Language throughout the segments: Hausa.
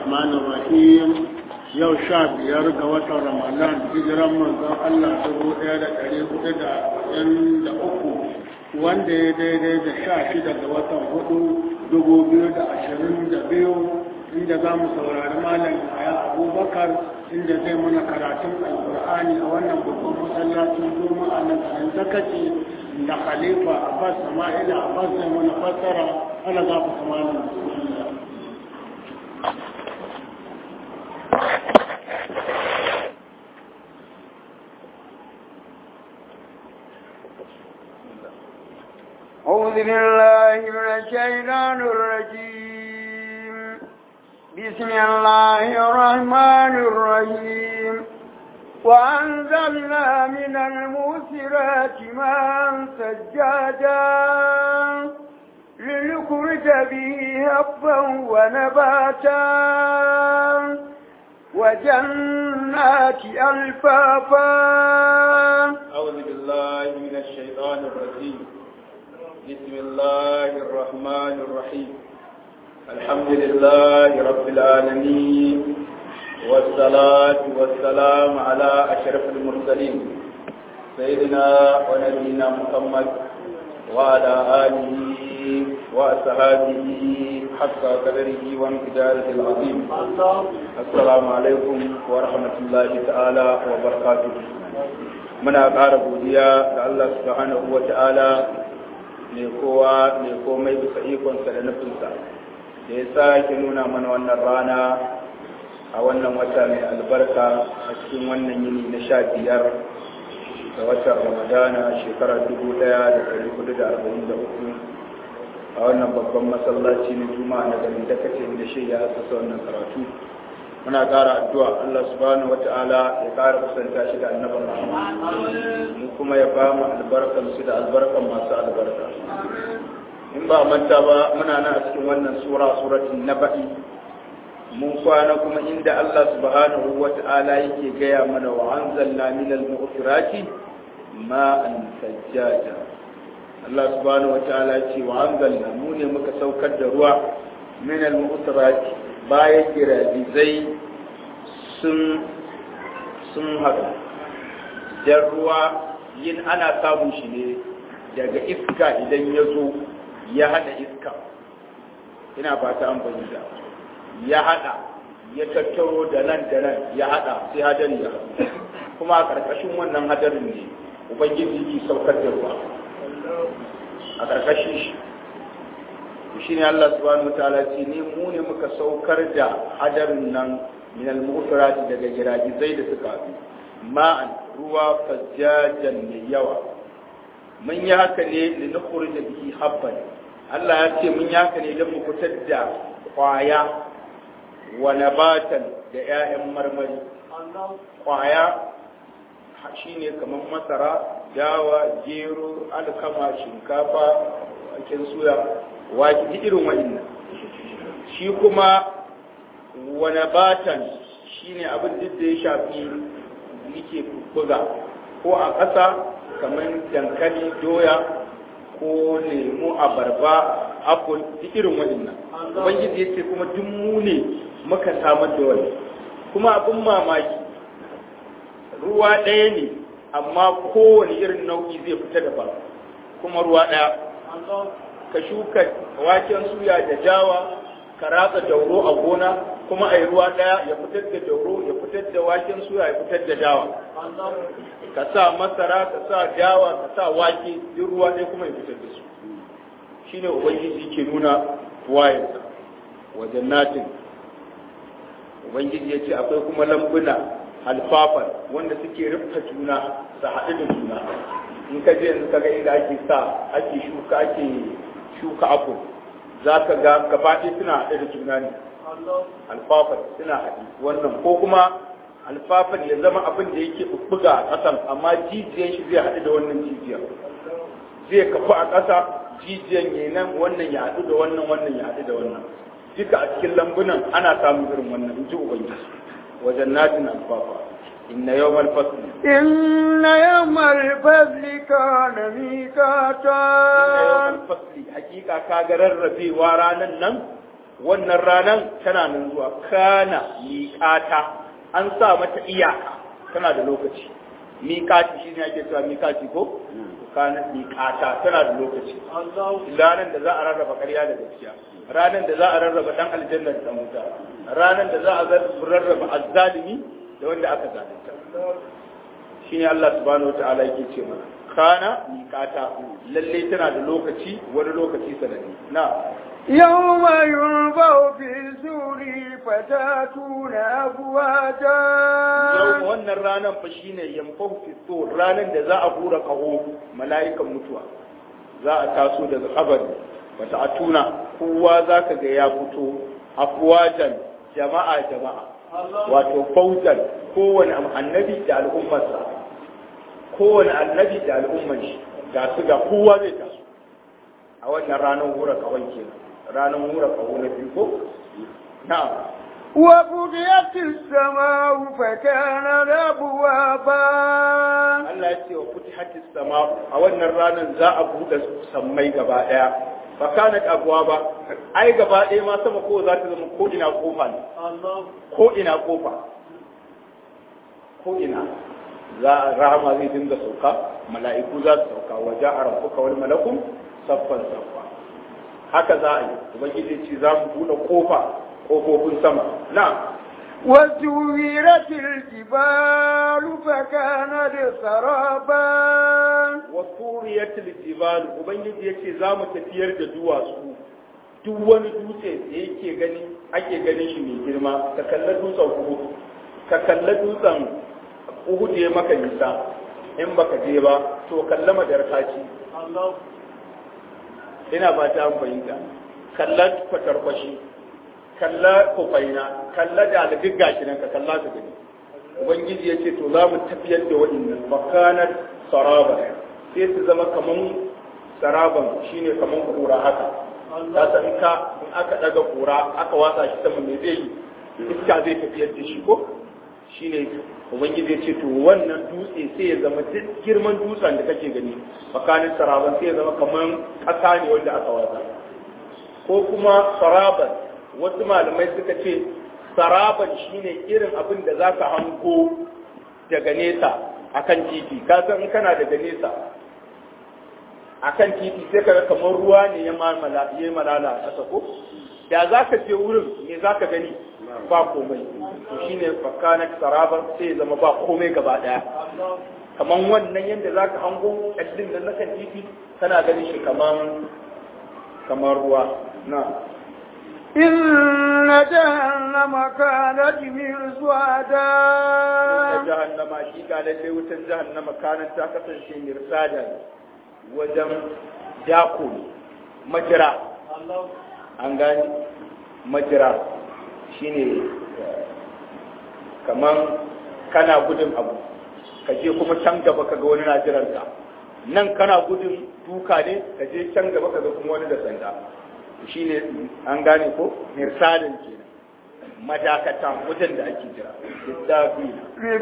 الرحمن الرحيم yau sha biyar ga watan ramadan hijiran manzon Allah dubu ɗaya da ɗari hudu da ɗin da uku wanda ya daidai da sha shida ga watan hudu dubu biyu da ashirin da biyu inda za mu saurari malam ya abubakar inda zai mana karatun alkur'ani a wannan babban masallacin juma'a na garin zakaci da khalifa abbas sama'ila abbas zai mana fassara ana za ku samanin أعوذ بالله من الشيطان الرجيم بسم الله الرحمن الرحيم وأنزلنا من الموسرات ماء سجادا لنخرج به هبا ونباتا وجنات ألفافا أعوذ بالله من الشيطان الرجيم بسم الله الرحمن الرحيم الحمد لله رب العالمين والصلاة والسلام على أشرف المرسلين سيدنا ونبينا محمد وعلى آله وأصحابه حق قدره وامتداره العظيم السلام عليكم ورحمة الله تعالى وبركاته muna ƙara godiya ga Allah subhanahu wa ta'ala mai kowa mai komai bisa ikonsa da nufinsa da ya sake nuna mana wannan rana a wannan wata mai albarka a cikin wannan yini na sha biyar da watan ramadana shekarar dubu ɗaya da ɗari hudu da arba'in da uku a wannan babban masallaci na juma'a na garin dakace da shi ya asasa wannan karatu muna ƙara addu'a Allah subhanahu wata'ala ya ƙara kusanta shi da annaban mu kuma ya ba mu albarkan su da albarkan masu albarka in ba manta ba muna nan a cikin wannan sura suratul naba'i mun kwana kuma inda Allah subhanahu wata'ala yake gaya mana wa anzalna minal mu'sirati ma'an sajjaja Allah subhanahu wata'ala ce wa anzalna mu ne muka saukar da ruwa minal mu'sirati bayan giragizai sun sun haɗu jan ruwa yin ana samun shi ne daga iska idan ya zo ya haɗa iska ina ba ta an da ya haɗa ya tattaro da nan da nan ya haɗa sai hadari ya haɗu kuma a ƙarƙashin wannan hadarin ne ubangiji yi saukar da ruwa a ƙarƙashin shi shi ne Allah subhanahu wataala ce ne mu ne muka saukar da hadarin nan min al-mu'sirati daga giragizai da suka bi ma'an ruwa fajjajan mai yawa mun yi haka ne li nukhrij bihi habban Allah ya ce mun yi haka ne don mu fitar da kwaya wa nabatan da 'ya'yan marmari kwaya shine kamar masara dawa gero alkama shinkafa waken suya waki irin wa'innan shi kuma wani batan shi ne abin duk da ya shafi yake buga ko a ƙasa kamar dankali doya ko lemu abarba apple duk irin wa'innan ubangiji ya ce kuma duk mu ne muka samar da wani kuma abin mamaki ruwa ɗaya ne amma kowane irin nau'i zai fita da ba kuma ruwa ɗaya ka shuka waken suya da jawa ka ratsa dauro a gona kuma a yi ruwa ɗaya ya fitar da dauro ya fitar da waken suya ya fitar da dawa ka sa masara ka sa dawa ka sa wake duk ruwa ɗaya kuma ya fitar da su shine ubangiji ke nuna wayansa wajen natin ubangiji ya ce akwai kuma lambuna alfafan wanda suke rufta juna su haɗu da juna in ka je yanzu ka ga inda ake sa ake shuka ake shuka abu za ka ga gabaɗe suna haɗe da juna ne alfafan suna haɗe wannan ko kuma alfafan ya zama abin da yake buga a ƙasan amma jijiyan shi zai haɗu da wannan jijiyan zai kafu a ƙasa jijiyan ya nan wannan ya haɗu da wannan wannan ya haɗu da wannan duka a cikin lambunan ana samun irin wannan in ji ubangiji wajen natin alfafa inna yawmal fasli إن يوم الفضل كان ميقاتا fasli hakika ka ga rarrabewa ranan nan wannan ranan tana nan zuwa kana miƙata an sa mata iyaka tana da lokaci miƙati shi ne ake cewa miƙati ko kana miƙata tana da lokaci ranar da za a rarraba ƙarya da gaskiya ranar da za a rarraba dan aljanna da wuta ranar da za a rarraba azzalimi da wanda aka zalunta shine Allah subhanahu wataala yake ce mana kana miƙata lalle tana da lokaci wani lokaci sanadi na يوم ينفع في الزور فتاتون أفواجا yau wannan ranar fa shine yamfahu fi sur ranar da za a hura kaho mala'ikan mutuwa za a taso daga kabari wata atuna kowa za ka ga ya fito afwajan jama'a jama'a wato faujan kowane annabi da al'ummarsa kowane annabi da al'ummar shi ga su ga kowa zai taso a wannan ranar hura kawai kenan ranar hura kaho na biyu ko na'am وفتحت السماء فكانت أبوابا Allah ya ce wa futihatis sama a wannan ranar za a buɗe sammai gaba ɗaya fa kanat abwaba ai gaba ɗaya ma sama ko za ta zama ko ina kofa ne ko ina kofa ko ina za a rahama zai dinga sauka mala'iku za su sauka wa ja'a rabbuka wal malakum saffan saffa haka za a yi ubangiji ce za mu buɗe kofa kofofin sama na وسيرت الجبال فكانت سرابا wasuriyatul jibal ubangiji yace za mu tafiyar da duwatsu duk wani dutse da yake gani ake ganin shi mai girma ka kalla dutsen uhud ka kalla dutsen uhud ya maka nisa in baka je ba to kalla madarkaci ina ba ta fahimta kalla kwatarkwashi kalla kufaina kalla da alibin gashi nan ka kalla ka gani ubangiji ya ce to za mu tafiyar da waɗannan makanar saraba sai su zama kaman saraban shine kaman kura haka ta san ka in aka daga kura aka watsa shi sama me zai yi iska zai tafiyar da shi ko shine ubangiji ya ce to wannan dutse sai ya zama duk girman dutsen da kake gani makanin saraban sai ya zama kaman ƙasa ne wanda aka watsa ko kuma saraban wasu malamai suka ce saraban shine irin abin da zaka hango daga nesa akan titi ka san in kana daga nesa akan titi sai kaga kamar ruwa ne ya malala ya malala a ƙasa ko da zaka je wurin me zaka gani ba komai to shine fakana saraban sai ya zama ba komai gaba daya kaman wannan yadda zaka hango kallin da nakan titi kana ganin shi kaman kamar ruwa na إن جهنم كانت مرصادا ta jahannama hakika lallai wutan jahannama kanan ta kasance mirsada wajen dako majira an gani majira shine kaman kana gudun abu ka je kuma can gaba ka ga wani na jiranka nan kana gudun duka ne ka je can gaba ka ga kuma wani da sanda shine an gane ko mirsalin kenan madakata wajen da ake jira littafina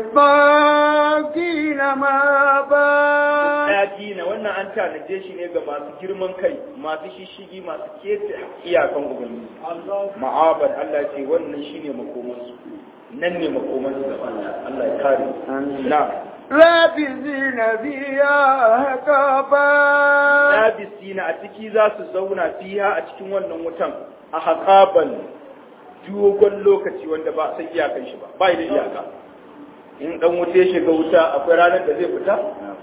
للطاغين مابا dina wannan an tanaje shi ne ga masu girman kai masu shishigi masu kete iyakan ubangiji ma'abar Allah ce wannan shine makomansu nan ne makomansu ga Allah Allah ya kare na لابثين فيها أحقابا labisina a ciki za su zauna fiha a cikin wannan wutan a haƙaban dogon lokaci wanda ba a san iyakan shi ba ba da iyaka in dan wuta ya shiga wuta akwai ranar da zai fita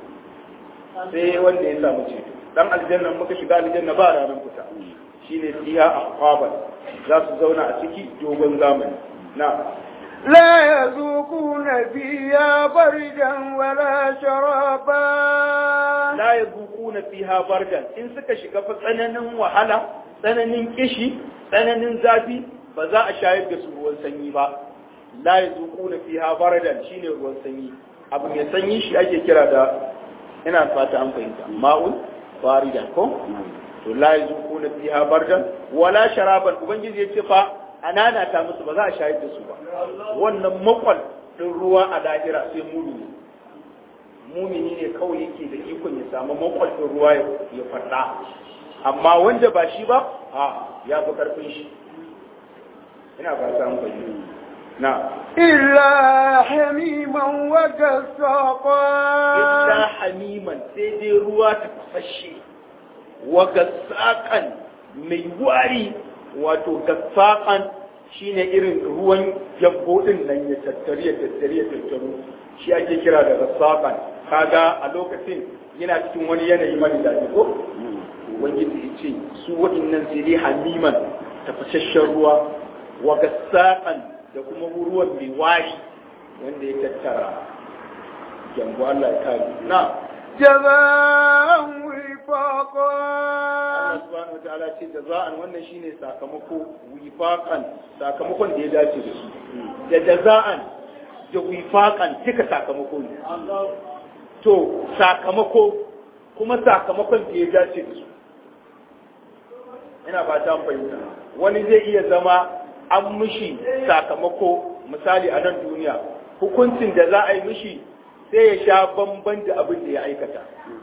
sai wanda ya samu ceto dan aljanna muka shiga aljanna ba ranar fita shine fiha ahqaban za su zauna a ciki dogon zamani na لا يذوقون فيها بردا ولا شرابا la yazuquna fiha bardan in suka shiga fa tsananin wahala tsananin kishi tsananin zafi ba za a shayar da su ruwan sanyi ba la yazuquna fiha bardan shine ruwan sanyi abu mai sanyi shi ake kira da ina fata an fahimta ma'un baridan ko to la yazuquna fiha bardan wala sharaban ubangiji ya ce fa anana ta musu ba za a shayar da su ba wannan makwal din ruwa a lahira sai mumini mumini ne kawai yake da ikon ya samu makwalfin ruwa ya faɗa amma wanda ba shi ba a ya fi karfin shi ina ba ta amfani na إلا حميما وغساقا illa hamiman sai dai ruwa ta fashe wa gassaƙan mai wari wato gassaƙan shine irin ruwan gyambo din nan ya tattari ya tattari ya tattaru shi ake kira da gassaƙan kaga a lokacin yana cikin wani yanayi mara daɗi ko ubangiji ya ce su waɗannan sai dai hamiman tafasasshen ruwa wa gassaƙan da kuma ruwan mai wari wanda ya tattara jambo Allah ya kare na جزاء Allah وفاقا subhanahu wataala ce jaza'an wannan shine sakamako wifaqan sakamakon da ya dace da su da jaza'an da wifaqan duka sakamako ne to sakamako kuma sakamakon da ya dace da su ina ba ta fahimta wani zai iya zama an mishi sakamako misali a nan duniya hukuncin da za a yi mishi sai ya sha bamban da abin da ya aikata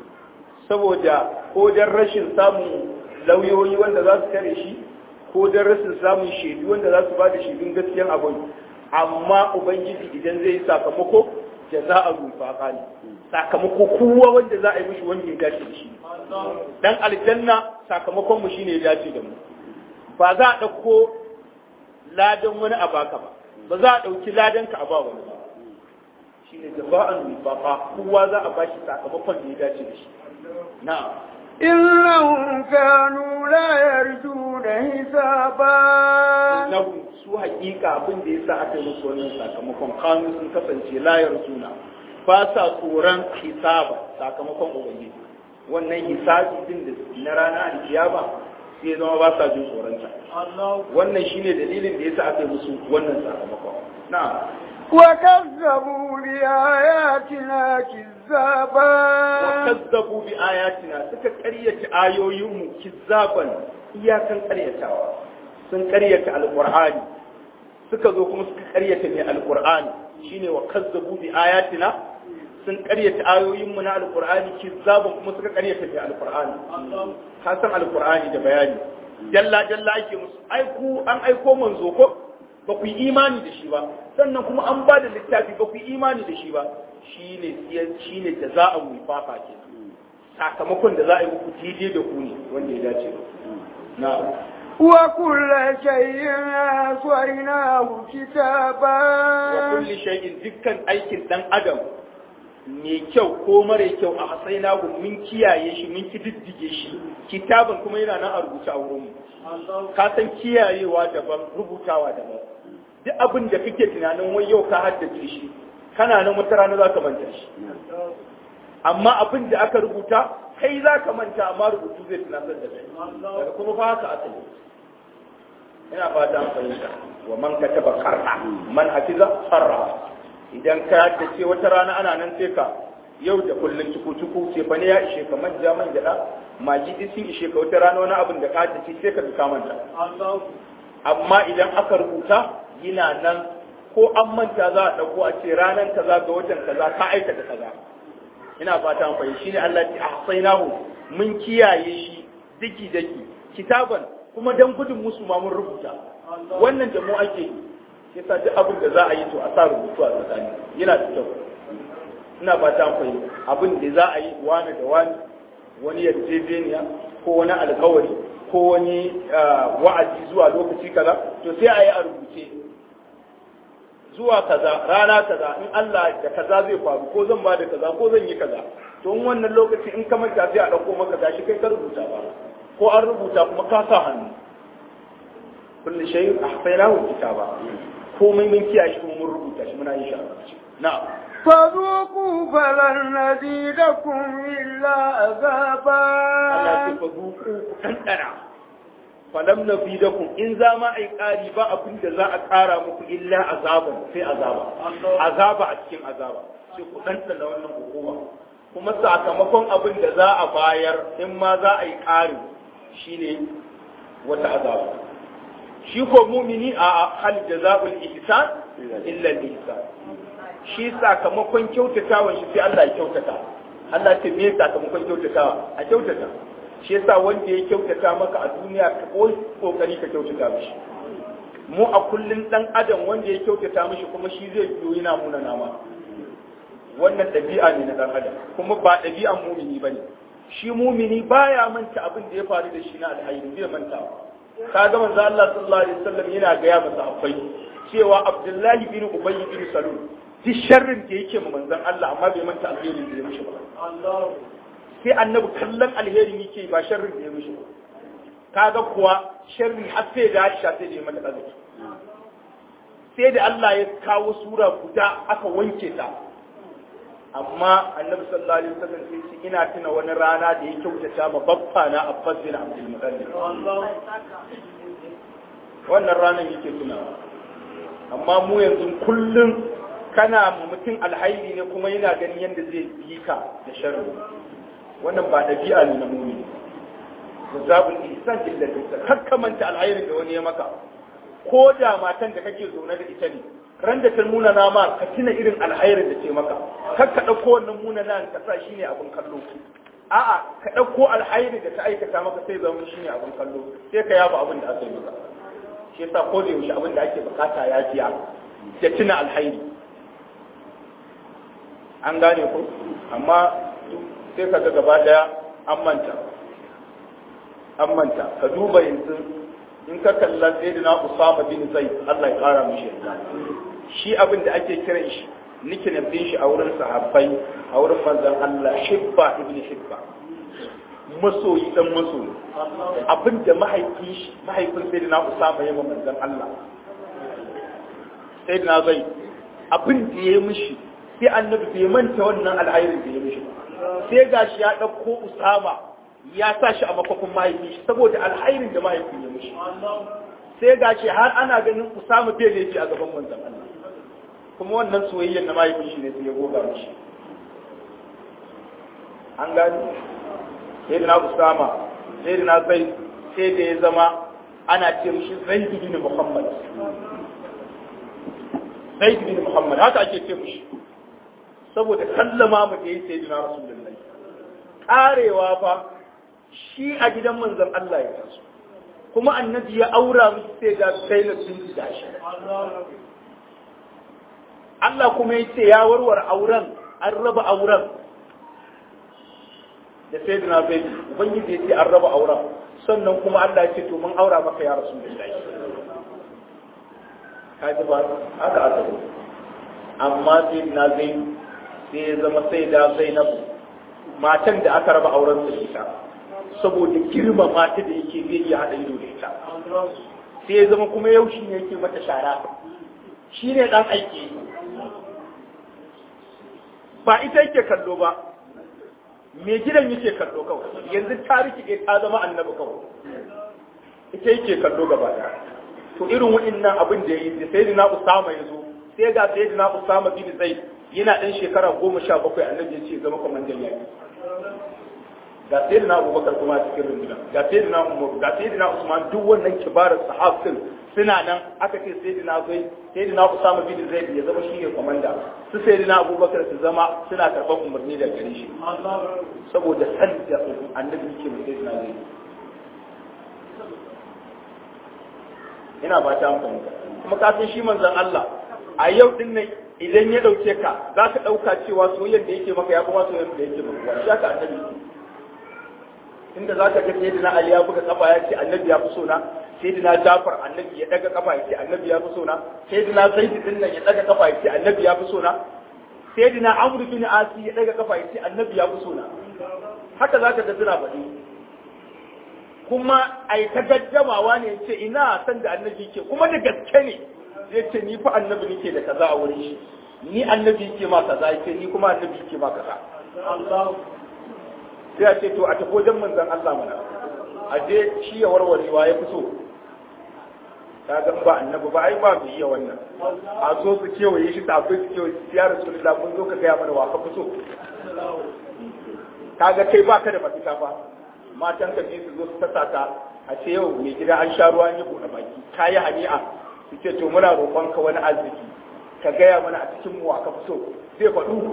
saboda ko don rashin samun lauyoyi wanda za su kare shi ko don rashin samun shaidu wanda za su ba da shaidun gaskiyan abin amma ubangiji idan zai yi sakamako da za a rufa ne sakamako kowa wanda za a yi mishi wanda ya dace da shi dan aljanna sakamakon mu shine ya dace da mu ba za a ɗauko ladan wani a baka ba ba za a ɗauki ladan ka a ba wani ba shine jaza'an wifaqa kowa za a bashi sakamakon da ya dace da shi na'am إنهم كانوا لا يرجون حسابا nahu su hakika abin da yasa aka yi musu wannan sakamakon kanu sun kasance layar suna ba sa tsoron hisaba sakamakon ubangiji wannan hisabi din da na rana alkiyama sai zama ba sa jin tsoron ta wannan shine dalilin da yasa aka yi musu wannan sakamakon na'am وكذبوا بآياتنا كذابا kazzabu bi ayatina suka ƙaryata ayoyinmu kizzaban iyakan ƙaryatawa sun ƙaryata alqur'ani suka zo kuma suka ƙaryata mai alqur'ani shine wa kazzabu bi ayatina sun ƙaryata ayoyinmu na alqur'ani kizzaban kuma suka ƙaryata mai alqur'ani ka san alqur'ani da bayani jalla jalla ake musu aiku an aiko manzo ko ba ku yi imani da shi ba sannan kuma an ba da littafi ba ku yi imani da shi ba shine shi ne da za a wifafa ke sakamakon da za a yi muku daidai da ku ne wanda ya dace da ku na وكل شيء أحصيناه wa كتابا kulli shay'in dukkan aikin dan adam mai kyau ko mara kyau a hasaina ku mun kiyaye shi mun kididdige shi kitaban kuma yana nan a rubuce a wurin mu ka san kiyayewa daban rubutawa daban duk abin da kake tunanin wai yau ka haddace shi kana nan wata rana za ka manta shi amma abin da aka rubuta kai za ka manta amma rubutu zai tunatar da kai daga kuma fa haka aka yi ina fata an fahimta wa man kataba qarra man hafiza farra idan ka haddace wata rana ana nan sai ka yau da kullun cuku cuku ce fa ne ya ishe ka manja man gyaɗa magi duk sun ishe ka wata rana wani abin da ka haddace sai ka duka manta amma idan aka rubuta yana nan ko an manta za a ɗauko a ce ranar kaza ga watan kaza ka aikata kaza ina fata an fahimci shine Allah ya ahsaynahu mun kiyaye shi daki daki kitaban kuma dan gudun musu ma mun rubuta wannan da mu ake yi yasa duk abin da za a yi to a sa rubutu a tsakani yana da kyau ina fata an fahimci abin da za a yi wani da wani wani yarjejeniya ko wani alkawari ko wani wa'azi zuwa lokaci kaza to sai a yi a rubuce zuwa kaza rana kaza in Allah da kaza zai faru ko zan ba da kaza ko zan yi kaza to in wannan lokaci in ka manta sai a dauko maka gashi kai ka rubuta ba ko an rubuta kuma ka sa hannu kullu shay'in ahsaynahu kitaba komai mun kiyaye shi kuma mun rubuta shi muna yin shi a rubuce na'am فذوقوا فلن نزيدكم إلا عذابا Allah ce fa zuku ku tantana falam na fi dakum in za ma ai ƙari ba abin da za a ƙara muku illa azaban sai azaba azaba a cikin azaba sai ku tantana wannan hukuma kuma sakamakon abin da za a bayar in ma za a yi ƙari shine wata azaba shi ko mumini a hal jaza'ul ihsan illa al-ihsan shi sakamakon kyautatawan shi sai Allah ya kyautata Allah ce me sakamakon kyautatawa a kyautata shi yasa wanda ya kyautata maka a duniya ka koyi kokari ka kyautata mishi mu a kullun dan adam wanda ya kyautata mishi kuma shi zai biyo yana muna nama wannan ɗabi'a ne na dan adam kuma ba ɗabi'an mumini bane shi mumini baya manta abin da ya faru da shi na alhairi zai manta ka ga manzo Allah sallallahu alaihi wasallam yana ga ya masa akwai cewa Abdullahi bin Ubay bin Salul duk sharrin da yake ma manzon Allah amma bai manta alherin da ya mishi ba sai annabi kallon alherin yake ba sharrin da ya mishi ba kaga kuwa sharri har sai da Aisha sai da ya mata kazafi sai da Allah ya kawo sura guda aka wanke ta amma annabi sallallahu alaihi wasallam sai ce ina tuna wani rana da ya kyautata ma babba na Abbas bin Abdul Muttalib wannan ranar yake tunawa amma mu yanzu kullum kana mutum alhairi ne kuma yana ganin yadda zai bi ka da sharri wannan ba ɗabi'a ne na mumini zabul ihsan illa billah kakkamanta alhairin da wani ya maka ko da matan da kake zaune da ita ne ran da ta nuna na ma ka tuna irin alhairin da ce maka kar ka ɗauko wannan muna nan ka sa shine abin kallo a'a ka ɗauko alhairi da ta aikata maka sai zama shine abin kallo sai ka yaba abin da aka yi maka shi yasa ko da yaushe abin da ake bukata ya fiya da tuna alhairi an gane ko amma sai ka ga gaba daya an manta an manta ka duba yanzu in ka kalla sayyidina Usama bin Zaid Allah ya kara mishi yarda shi abin da ake kiran shi nike na bin shi a wurin sahabbai a wurin manzon Allah Hibba ibn Hibba masoyi dan masoyi abin da mahaifin shi mahaifin sayyidina Usama ya manzon Allah sayyidina Zaid abin da ya mishi sai annabi bai manta wannan alhairin da ya mishi sai gashi ya dauko Usama ya sa shi a makofin mahaifi shi saboda alhairin da mahaifin ya mishi sai ga shi har ana ganin Usama bai laifi a gaban manzon Allah kuma wannan soyayyar na mahaifin shi ne sai ya goga mishi an gani sai da na Usama sai da na zai sai da ya zama ana ce mishi Zaid bin Muhammad Zaid bin Muhammad haka ake ce mishi saboda sallama mu da yi sayyidina Rasulullahi karewa fa shi a gidan manzon Allah ya taso kuma annabi ya aura miki sai da Zainab bin Jashi Allah kuma ya ce ya warware auren an raba auren da sayyidina Zaid ubangiji ya ce an raba auren sannan kuma Allah ya ce to mun aura maka ya Rasulullahi kaji ba haka aka yi amma sayyidina Zaid sai ya zama sai da Zainab matan da aka raba auren su ita saboda girma mata da yake zai iya haɗa ido da ita sai ya zama kuma yau shi ne yake mata shara shi ne ɗan aiki ba ita yake kallo ba mai gidan yake kallo kawai yanzu ta rikide ta zama annabi kawai ita yake kallo gaba ɗaya to irin waɗannan abin da ya yi da sai na usama ya zo sai ga sai na usama bin zaid yana ɗan shekara goma sha bakwai annabi ya ce zama kwamandan yaƙi ga sai na abubakar kuma a cikin rundunar ga sai na umaru ga sai na usman duk wannan kibarar sahabin suna nan aka ce sai na zai sai na usama bin zaid ya zama shine komanda su sai na abubakar su zama suna karɓar umarni da gare shi saboda san da annabi yake mai sai na zai ina ba ta amfani kuma ka san shi manzon Allah a yau din nan idan ya dauke ka za ka dauka cewa soyayyar da yake maka ya kuma soyayyar da yake maka wani shaka annabi inda za ka ga sayyidina Ali ya buga kafa ya ce annabi ya fi so na sayyidina Jafar annabi ya daga kafa ya ce annabi ya fi so na sayyidina Zaid din nan ya daga kafa ya ce annabi ya fi so na sayyidina Amr bin Asi ya daga kafa ya ce annabi ya fi so na haka za ka ga suna faɗi kuma ai ta gaddamawa ne ce ina san da annabi ke kuma da gaske ne zai ce ni fa annabi nake da kaza a wurin shi ni annabi ke ma kaza yake ni kuma annabi ke ma kaza sai a ce to a tafi wajen manzon Allah mana a je shi ya warwarewa ya fi so ta ga ba annabi ba ai ba mu iya wannan a zo su kewaye shi ta akwai su kewaye shi ya rasulullah mun zo ka gaya mana wa ka fi so kaga kai baka da mafita ba matan ka su zo su tasa ka a ce yau mai gida an sha ruwa yi buɗe baki ka yi hani'a su ce to muna roƙon ka wani arziki ka gaya mana a cikin mu ka fi so zai faɗu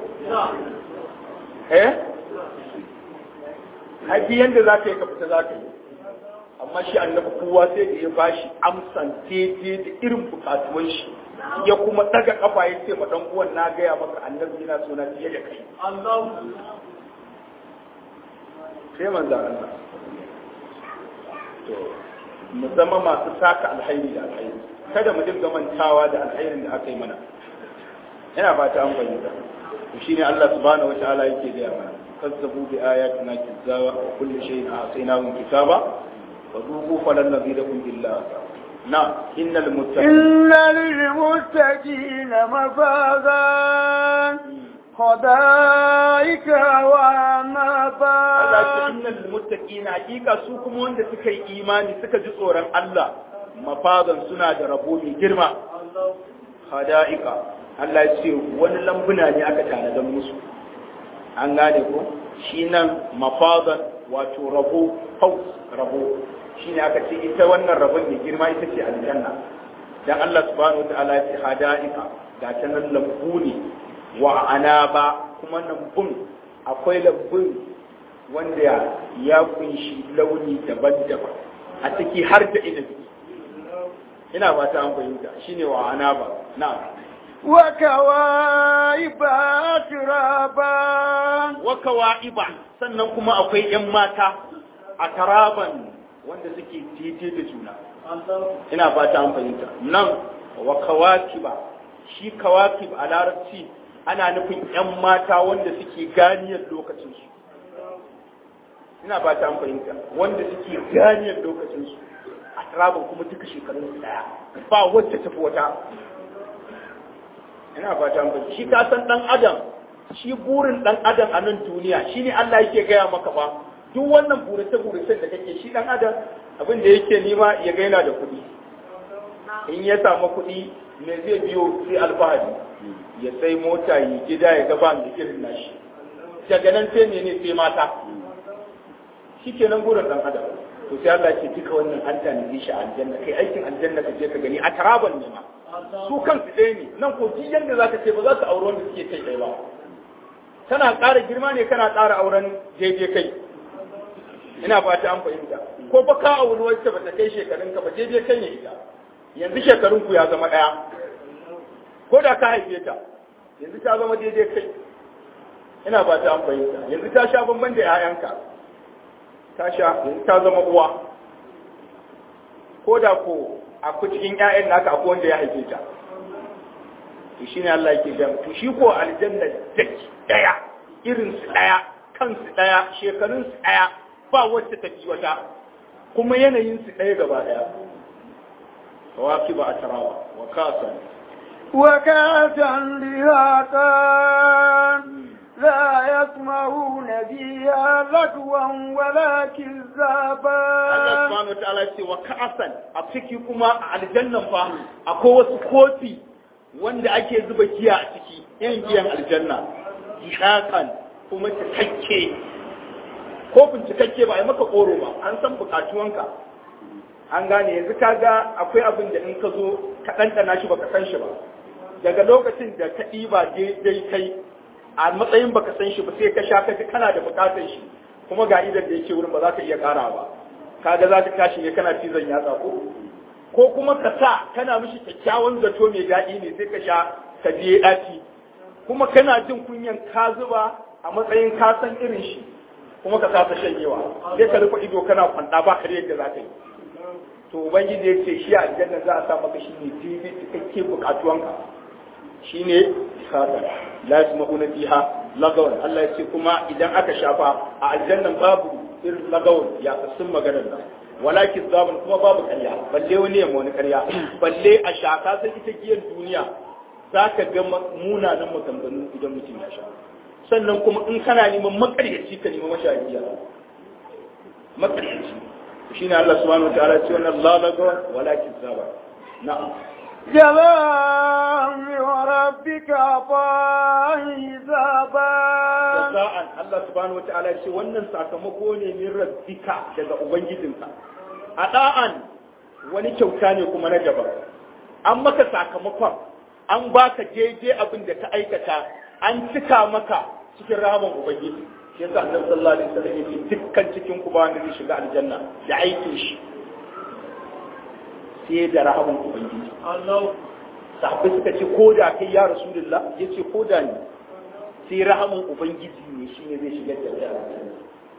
eh haƙi yadda za ka yi ka fita za ka yi amma shi annabi kowa sai da ya bashi amsan daidai da irin bukatuwan shi ya kuma daga kafa ya ce ma dan uwan na gaya maka annabi yana so na fiye da kai sai manzan Allah to mu zama masu saka alhairi da alhairi kada mu dinga mantawa da alhairin da aka yi mana ina fata an fahimta to shine Allah subhanahu wataala yake gaya mana kazzabu bi ayatina kizzawa wa kulli shay'in a'taynahu kitaba wa dhuqu falan nazidakum illa na innal muttaqin إن للمتقين مفازا حدائق وعنبا Allah ce innal muttaqina hakika su kuma wanda suka yi imani suka ji tsoron Allah mafazan suna da rabo mai girma hada'ika Allah ya ce wani lambuna ne aka tanadar musu an gane ko shi nan mafazan wato rabo haus rabo shi ne aka ce ita wannan rabon mai girma ita ce aljanna dan Allah subhanahu wataala ya ce hada'ika ga ta nan lambu ne wa anaba kuma lambun akwai lambun wanda ya kunshi launi daban-daban a ciki har da inabi ina ba ta an fahimta shine wa anaba na'am وكواعب أترابا wa kawa'iba sannan kuma akwai ‘yan mata a taraban wanda suke daidai da juna ina fata an fahimta nan wa kawakiba shi kawakib a larabci ana nufin ‘yan mata wanda suke ganiyar lokacinsu ina fata an fahimta wanda suke ganiyar lokacinsu a taraban kuma duka shekarun daya ba wacce tafi wata ina fata an fahimta shi ka san dan adam shi burin dan adam a nan duniya shine Allah yake gaya maka ba duk wannan burace burace da kake shi dan adam abin da yake nima ya ga yana da kuɗi in ya samu kuɗi me zai biyo sai alfahari ya sai mota yi gida ya gaba da irin nashi daga nan sai ne sai mata shikenan burin dan adam to sai Allah ce duka wannan an tanaje shi a aljanna kai aikin aljanna ka je ka gani a taraban ne ma su kansu ɗaya ne nan ko duk yanda zaka ce ba za su auri wanda suke kai ɗaya ba tana ƙara girma ne kana ƙara auren daidai kai ina fata an fahimta ko ba ka auri wacce ba ta kai shekarun ka ba daidai kai ne ita yanzu shekarun ku ya zama ɗaya ko da ka haife ta yanzu ta zama daidai kai ina fata an fahimta yanzu ta sha bamban da 'ya'yanka ta sha yanzu ta zama uwa ko da ko a cikin 'ya'yan naka akwai wanda ya haife ta to shi ne Allah yake gaya to shi ko aljanna daki daya irin su daya kansu daya shekarun su daya ba wacce ta fi wata kuma yanayin su daya gaba daya waki ba a tarawa wa kasan وكأسا دهاقا لا يسمعون فيها لغوا ولا Allah كذابا subhanahu wa ta'ala ce wa ka'asan a ciki kuma a aljannan fa akwai wasu kofi wanda ake zuba giya a ciki irin giyan aljanna jihaqan kuma cikakke kofin cikakke ba a yi maka koro ba an san bukatuwanka an gane yanzu kaga akwai abin da in ka zo ka ɗanɗana shi baka san shi ba daga lokacin da ka ɗiba daidai kai a matsayin baka san shi ba sai ka sha kaji kana da bukatar shi kuma ga idan da yake wurin ba za ka iya ƙara ba kaga za ka tashi ne kana cizon yatsa ko ko kuma ka sa kana mishi kyakkyawan zato mai daɗi ne sai ka sha ka je ɗaci kuma kana jin kunyan ka zuba a matsayin ka san irin shi kuma ka kasa shanyewa sai ka rufe ido kana kwanda ba kare yadda za ka yi to ubangiji ya ce shi a aljanna za a sa maka shi ne daidai cikakke bukatuwanka shi ne kada la yasma'una fiha lagawan Allah ya ce kuma idan aka shafa a aljannan babu irin lagawan ya sun maganar nan walakin zabun kuma babu karya balle wani yamma wani karya balle a shaka sai ita giyan duniya za ka ga munanan maganganu idan mutum ya sha sannan kuma in kana neman makaryaci ka neman mashayiya makaryaci shine Allah subhanahu wataala ya ce wannan la lagawan walakin zabun na'am جزاء من ربك عطاء حسابا sa'an Allah subhanahu wata'ala ce wannan sakamako ne min rabbika daga ubangijinka a da'an wani kyauta ne kuma na daban an maka sakamakon an baka jeje abin da ka aikata an cika maka cikin rahaman ubangiji shi yasa annabi sallallahu alaihi wasallam ya ce dukkan cikin ku ba wanda zai shiga aljanna da aikin shi sai da rahaman ubangiji sahabbai suka ce ko da kai ya rasulullah ya ce ko da ni sai rahaman ubangiji ne shine zai shiga da aljanna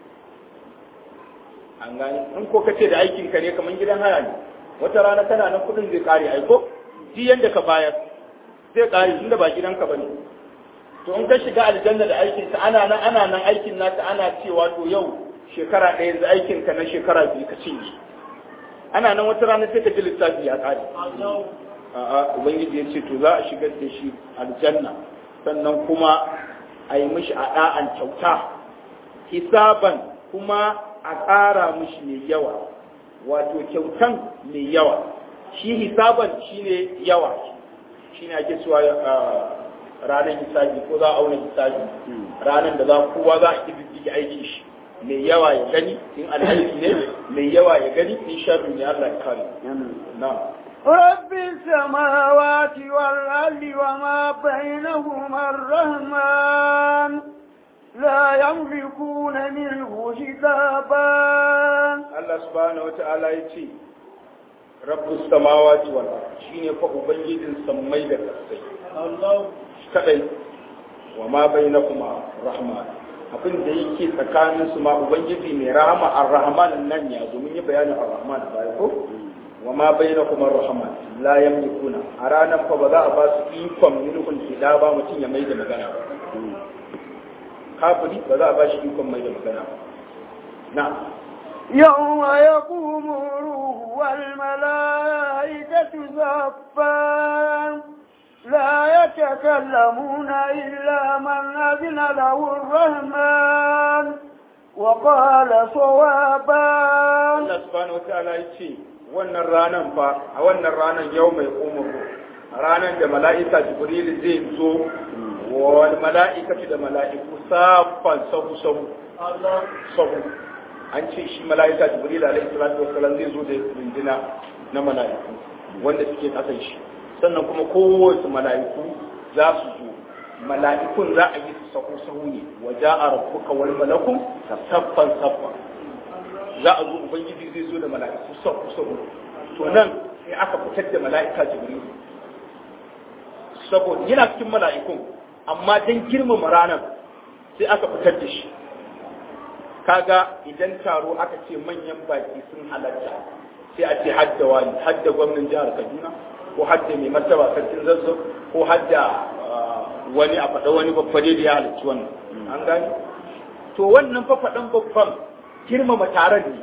an gane in ko kace da aikin ka ne kamar gidan haya ne wata rana kana nan kudin zai kare aiko shi yanda ka bayar zai kare tunda ba gidanka bane to in ka shiga aljanna da aikin sa ana nan ana nan aikin naka ana cewa to yau shekara ɗaya yanzu aikin ka na shekara biyu ka cinye ana nan wata rana sai ka ji lissafi ya kare a'a ubangiji ya ce to za a shigar da shi aljanna sannan kuma a yi mishi a da'an kyauta hisaban kuma a ƙara mishi mai yawa wato kyautan mai yawa shi hisaban shine yawa shine ake cewa ranar hisabi ko za a auna hisabi ranar da za kowa za a kididdige aikin shi mai yawa ya gani in alhaji ne mai yawa ya gani in sharri ne Allah ya kare na رب السماوات والأرض وما بينهما الرحمن لا يملكون منه حسابا Allah subhanahu wa ta'ala ya ce rabbus samawati wal ard shine fa ubangijin sammai da kasai Allah kadai wa ma bainakuma rahman abin da yake tsakanin su ma ubangiji mai rahama ar-rahman nan ya zo mun yi bayanin ar-rahman baya ko wa ma bainakuma rahman la yamlikuna a ranar fa ba za a ba su ikon mulkun hida ba mutum ya mai da magana ba kafiri ba za a ba shi ikon mai da magana ba na يوم يقوم الروح والملائكة زفا لا يتكلمون إلا من أذن له الرحمن وقال صوابا Allah subhanahu wa ta'ala ya ce wannan ranan fa a wannan ranan yau mai umuru ranan da mala'ika jibril zai zo wal mala'ikatu da mala'iku safan sahu sahu sahu an ce shi mala'ika jibril alaihi salatu wassalam zai zo da rindina na mala'iku wanda suke kasan shi sannan kuma kowace mala'iku za su zo mala'ikun za a yi su sahu sahu ne wa ja'a rabbuka wal malaku saffan saffan za a zo ubangiji zai zo da mala'iku sahu sahu to nan sai aka fitar da mala'ika jibril saboda yana cikin mala'ikun amma dan girmama ranar sai aka fitar da shi kaga idan taro aka ce manyan baki sun halatta sai a ce hadda wani hadda gwamnan jihar kaduna ko hadda mai martaba sarkin zazzau ko hadda wani a faɗa wani babba da ya halarci wannan an gani to wannan fa faɗan babban girmama taron ne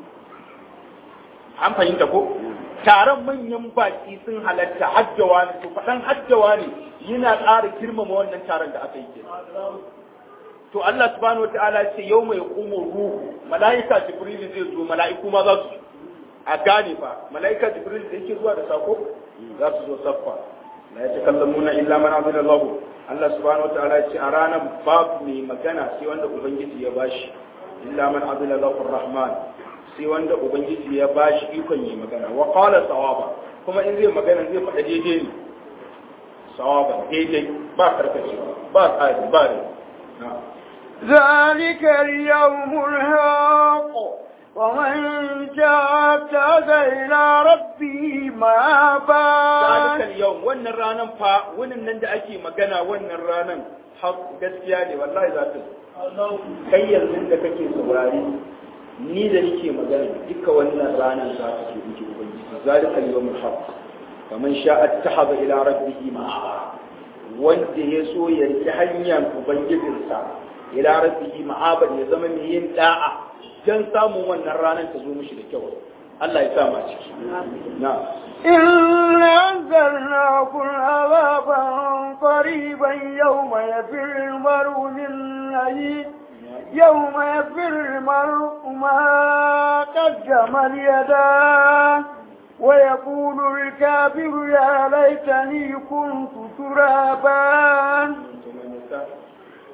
an fahimta ko taron manyan baki sun halatta haddawa ne to faɗan haddawa ne yana ƙara girmama wannan taron da aka yi ke to Allah subhanahu wataala ce yau mai kumo ruhu mala'ika jibril zai zo mala'iku ma za su a gane fa mala'ika jibril da yake zuwa da sako za su zo saffa la yatakallamuna illa man azina Allah Allah subhanahu wataala ya ce a ranar babu mai magana sai wanda ubangiji ya bashi illa man azina Allah rahman sai wanda ubangiji ya bashi ikon yi magana wa qala sawaba kuma in zai magana zai faɗa daidai ne sawaba daidai ba karkacewa ba tsari ba ne na'am ذلك اليوم الحق ومن شاء اتخذ إلى ربه مآبا ذلك اليوم wannan ranan fa wannan nan da ake magana wannan ranan haq gaskiya ne wallahi za ta kai yanzu da kake saurari ni da nake magana duka wannan ranan za ta ce miki ubangiji zalika al-yawmul haq faman sha'a ittakhadha ila rabbihi ma'aba wanda ya so ya riki hanyar ubangijinsa ila rabbihi ma'aban ya zama mai yin da'a dan samun wannan ranar ta zo mishi da kyau Allah ya sa ma ciki na إن أنزلناكم عذابا قريبا يوم يفر المرء من أخيه يوم يفر المرء ما قدم اليداه ويقول الكافر يا ليتني كنت ترابا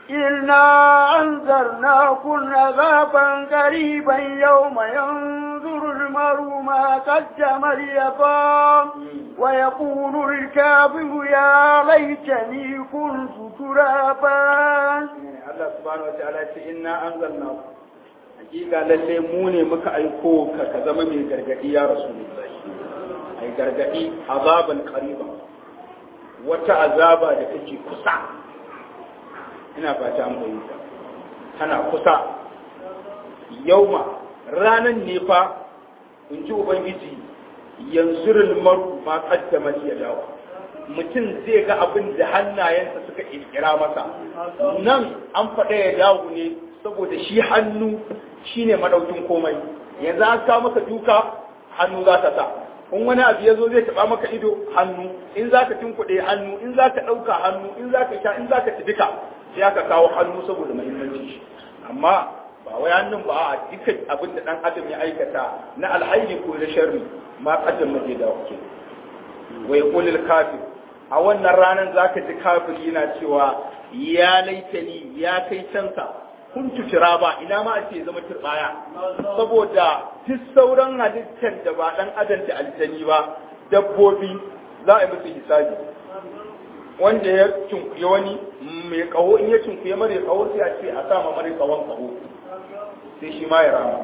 إنا أنذرناكم عذابا قريبا يوم ينظر المرء ما قدم اليقام ويقول الكافر يا ليتني كنت ترابا Allah subhanahu wataala ya ce inna anzalna hakika lalle mu ne muka aiko ka ka zama mai gargadi ya rasulullahi ai gargadi azaban qariban wata azaba da take kusa ina fata an bayyana tana kusa yauma ranan ne fa in ji ubangiji yanzurul maru ma qaddama ya dawo mutum zai ga abin da hannayensa suka kirkira masa nan an faɗa ya dawo ne saboda shi hannu shine madaukin komai yanzu an sa maka duka hannu za ta sa in wani abu ya zo zai taɓa maka ido hannu in za ka tunkuɗe hannu in za ka ɗauka hannu in za ka sha in za ka ci duka sai aka kawo hannu saboda muhimmancin shi amma ba wai hannun ba a dukkan abin da ɗan adam ya aikata na alhairi ko na sharri ma kaddam maje da wake wai qulil kafir a wannan ranar zaka ji kafir yana cewa ya laitani ya kai cansa kuntu turaba ina ma ake zama turbaya saboda duk sauran halittar da ba dan adam da aljani ba dabbobi za a yi musu hisabi wanda ya cinkuye wani mai kaho in ya cinkuye mara kaho sai a ce a sa ma mara kawon kaho sai shi ma ya rama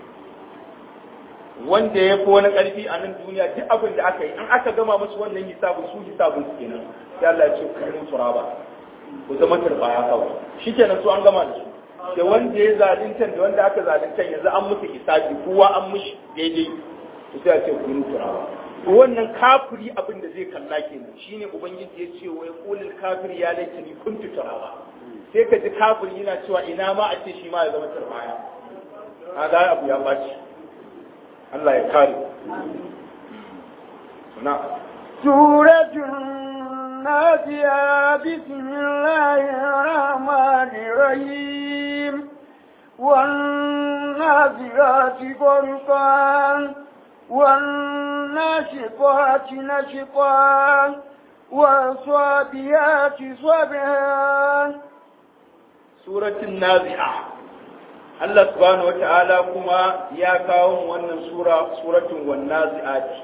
wanda ya fi wani ƙarfi a nan duniya duk abin da aka yi in aka gama musu wannan hisabin su hisabin su kenan sai Allah ya ce kullum turaba ku zama turbaya kawai shikenan su an gama da su da wanda ya zalunta da wanda aka zalunta yanzu an musu hisabi kowa an mushi daidai to sai a ce kullum turaba to wannan kafiri abin da zai kalla kenan shine ubangiji ya ce wai qulil kafir ya laitani kuntu turaba sai ka ji kafiri yana cewa ina ma a ce shi ma ya zama turbaya kaga abu ya baci Allah ya kare na سورة النازعة بسم الله الرحمن الرحيم والنازعات غرقا والناشطات نشطا والصابيات صبحا suratul nazi'a Allah subhanahu wata'ala kuma ya kawo wannan sura suratul wan nazi'ati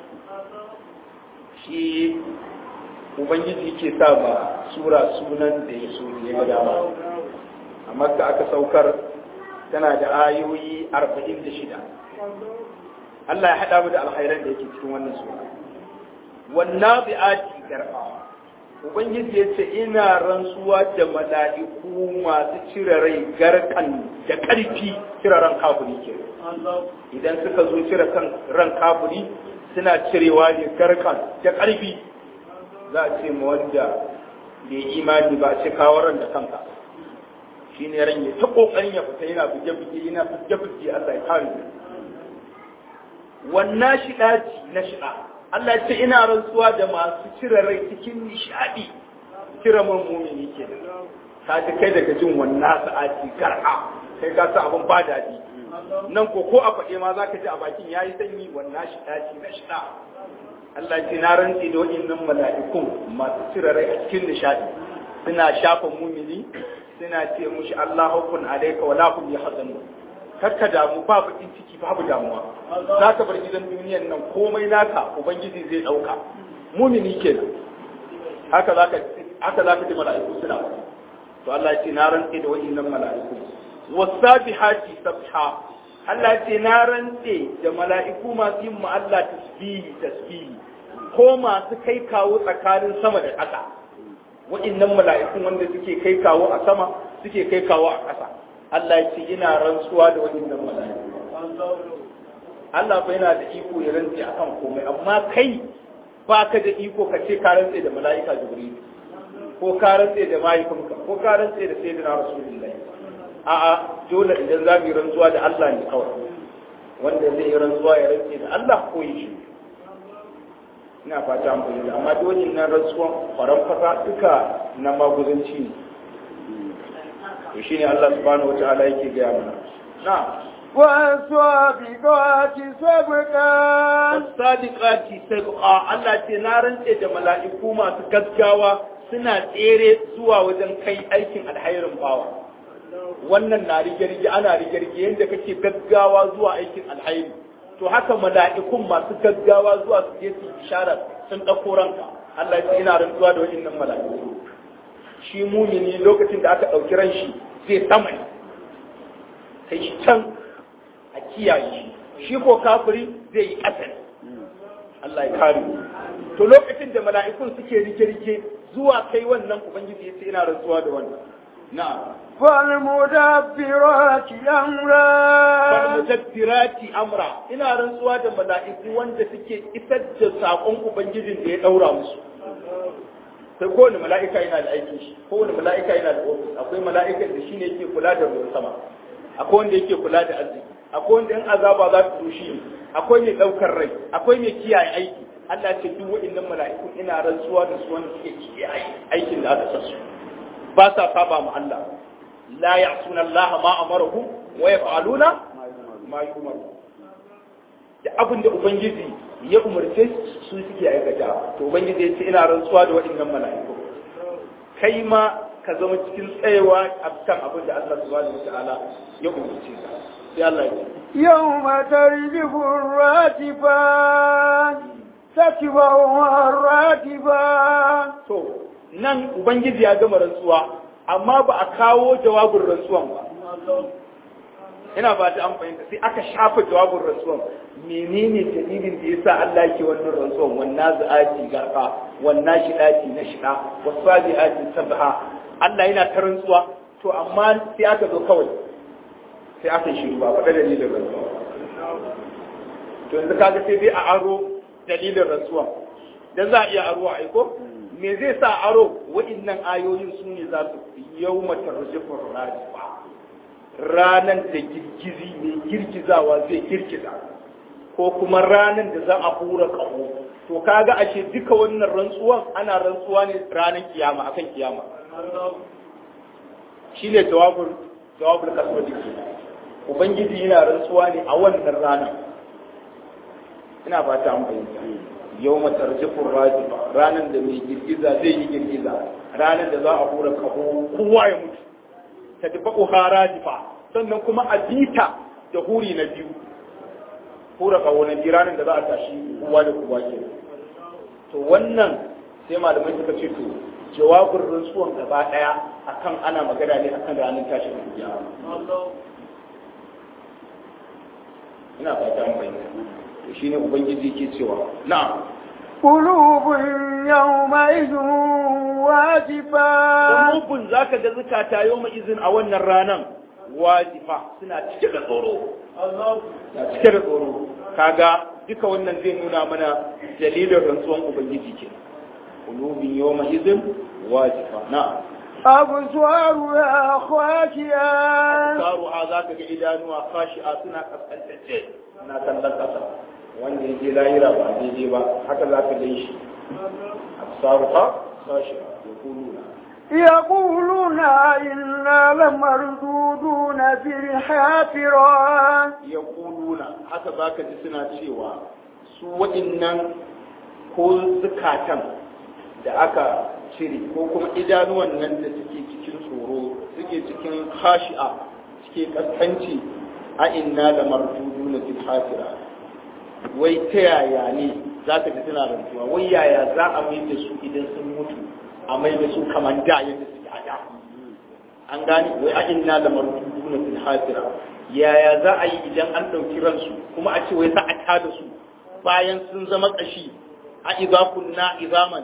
shi ubangiji ke sa ba sura sunan da ya so ya ga dama amma da aka saukar tana da ayoyi 46 Allah ya hada mu da alkhairan da yake cikin wannan sura wan nazi'ati garba Ubangiji ya ce ina rantsuwa da mala'iku masu cire rai garkan da ƙarfi cire ran kafuri ke. Idan suka zo cire kan ran kafuri suna cirewa ne garkan da ƙarfi za a ce ma wanda bai imani ba a ce kawo ran da kanka. Shi ne ran ya ta ƙoƙarin ya fita yana buge-buge yana buge-buge Allah ya kare. Wannan shiɗaci na shiɗa. Allah ce ina rantsuwa da masu cire rai cikin nishadi cire man mumini ke ka ji kai daga jin wannan sa'ati gar'a kai ka sa abin ba daɗi nan ko ko a faɗe ma za ka ji a bakin ya yi sanyi wannan shi ɗaci na shida Allah ce na rantsi da waɗannan mala'ikun masu cire rai a cikin nishadi suna shafa mumini suna ce mushi Allah hukun alaika wa lahum yahzanun kakka damu ba bakin ciki babu damuwa za ka bar gidan duniyan nan komai naka ubangiji zai dauka mumini kenan haka zaka haka zaka ji mala'iku suna to Allah ya ce na rantse da wa'annan mala'iku wasabihati sabha Allah ya ce na rantse da mala'iku masu yin ma Allah tasbihi tasbihi ko masu kai kawo tsakanin sama da ƙasa wa'annan mala'ikun wanda suke kai kawo a sama suke kai kawo a ƙasa Allah ya ce ina rantsuwa da waɗannan mala'iku Allah fa yana da iko ya rantse akan komai amma kai ba ka da iko ka ce ka rantse da mala'ika Jibril ko ka rantse da mahaifinka ko ka rantse da sayyidina Rasulullahi a'a dole idan za mu yi rantsuwa da Allah ne kawai wanda zai yi rantsuwa ya rantse da Allah ko yi shi ina fata an bayyana amma dole nan rantsuwan faran fasa duka na maguzanci ne to shine Allah subhanahu wataala yake gaya mana na والسابقات سبقا sadiqati sabqa Allah ce na rantse da mala'iku masu gaggawa suna tsere zuwa wajen kai aikin alhairin bawa wannan na rige-rige ana rige-rige yadda kake gaggawa zuwa aikin alhairi to haka mala'ikun masu gaggawa zuwa su je su isharar sun ɗauko ranka Allah ya ce ina rantsuwa da waɗannan mala'iku shi mumini lokacin da aka ɗauki ran shi zai sama ne kai shi can a kiyaye shi shi ko kafiri zai yi ƙasa ne Allah ya kare to lokacin da mala'ikun suke rike-rike zuwa kai wannan ubangiji ya ce ina rantsuwa da wannan na'am فالمدبرات أمرا falmudabbirati amra ina rantsuwa da mala'iku wanda suke isar da sakon ubangijin da ya daura musu sai kowane mala'ika yana da aikin shi kowane mala'ika yana da ofis akwai mala'ika da shine yake kula da ruwan sama akwai wanda yake kula da arziki akwai wanda in azaba za su shi akwai mai daukar rai akwai mai kiyaye aiki Allah ce duk waɗannan mala'iku ina rantsuwa da su wanda suke kiyaye aikin da aka sa su ba sa saba mu Allah la ya'suna Allah ma amarahum wa yaf'aluna ma yu'maru da abin da ubangiji ya umarce su suke aikata to ubangiji ya ce ina rantsuwa da waɗannan mala'iku kai ma ka zama cikin tsayewa a kan abin da Allah subhanahu wata'ala ya umarce ka sai Allah ya ce يوم ترجف الراتفات تتبعها الراتفات to nan ubangiji ya gama rantsuwa amma ba a kawo jawabin rantsuwan ba ina ba ta an fahimta sai aka shafa jawabin rantsuwan menene dalilin da yasa Allah yake wannan rantsuwan wannan za'ati garfa wannan shidati na shida wasabi'ati sabha Allah yana ta rantsuwa to amma sai aka zo kawai sai aka shiru ba faɗa dalilin rantsuwa to yanzu kaga sai dai a aro dalilin rantsuwa dan za a iya aro a aiko me zai sa aro waɗannan ayoyin su ne za su yau mata rajifin rajifa ranan da girgizi mai girgizawa zai girgiza ko kuma ranan da za a hura ƙaho to kaga ashe duka wannan rantsuwan ana rantsuwa ne ranar kiyama akan kiyama shi ne jawabin jawabin kasuwa dike ubangiji yana rantsuwa ne a wannan ranar ina fata an bayyana yau matarjifin rajifa ranar da mai girgiza zai yi girgiza ranar da za a hura kaho kowa ya mutu ta tafi uha rajifa sannan kuma a bita da huri na biyu hura kaho na biyu ranar da za a tashi kowa da kowa ke to wannan sai malamai suka ce to jawabin rantsuwan gaba daya akan ana magana ne akan ranar tashin kiyama ina fata an bayyana to shine ubangiji ke cewa na'am قلوب يومئذ واجفة qulubun zaka ga zakata yawma izin a wannan ranan wajifa suna cike da tsoro na cike da tsoro kaga duka wannan zai nuna mana dalilin rantsuwan ubangiji ke qulubun yawma izin wajifa na'am أبصارها خاشعة karuha zaka ga idanuwa khashi'a suna kaskantace suna kallon kasa wanda ya je lahira ba daidai ba haka za ka gan shi absaruha khashi'a yaquluna يقولون إنا لمردودون في الحافرة yaquluna haka zaka ji suna cewa su waɗannan ko zukatan da aka cire ko kuma idanuwan nan da suke cikin tsoro suke cikin khashi'a suke kaskanci a inna da mardudu na fil hafira wai ta yaya ne za ka ji suna rantsuwa wai yaya za a mai da su idan sun mutu a mai da su kamar da yadda suke a da an gane wai a inna da mardudu na fil hafira yaya za a yi idan an ɗauki ransu kuma a ce wai za a tada su bayan sun zama ƙashi a idza kunna izaman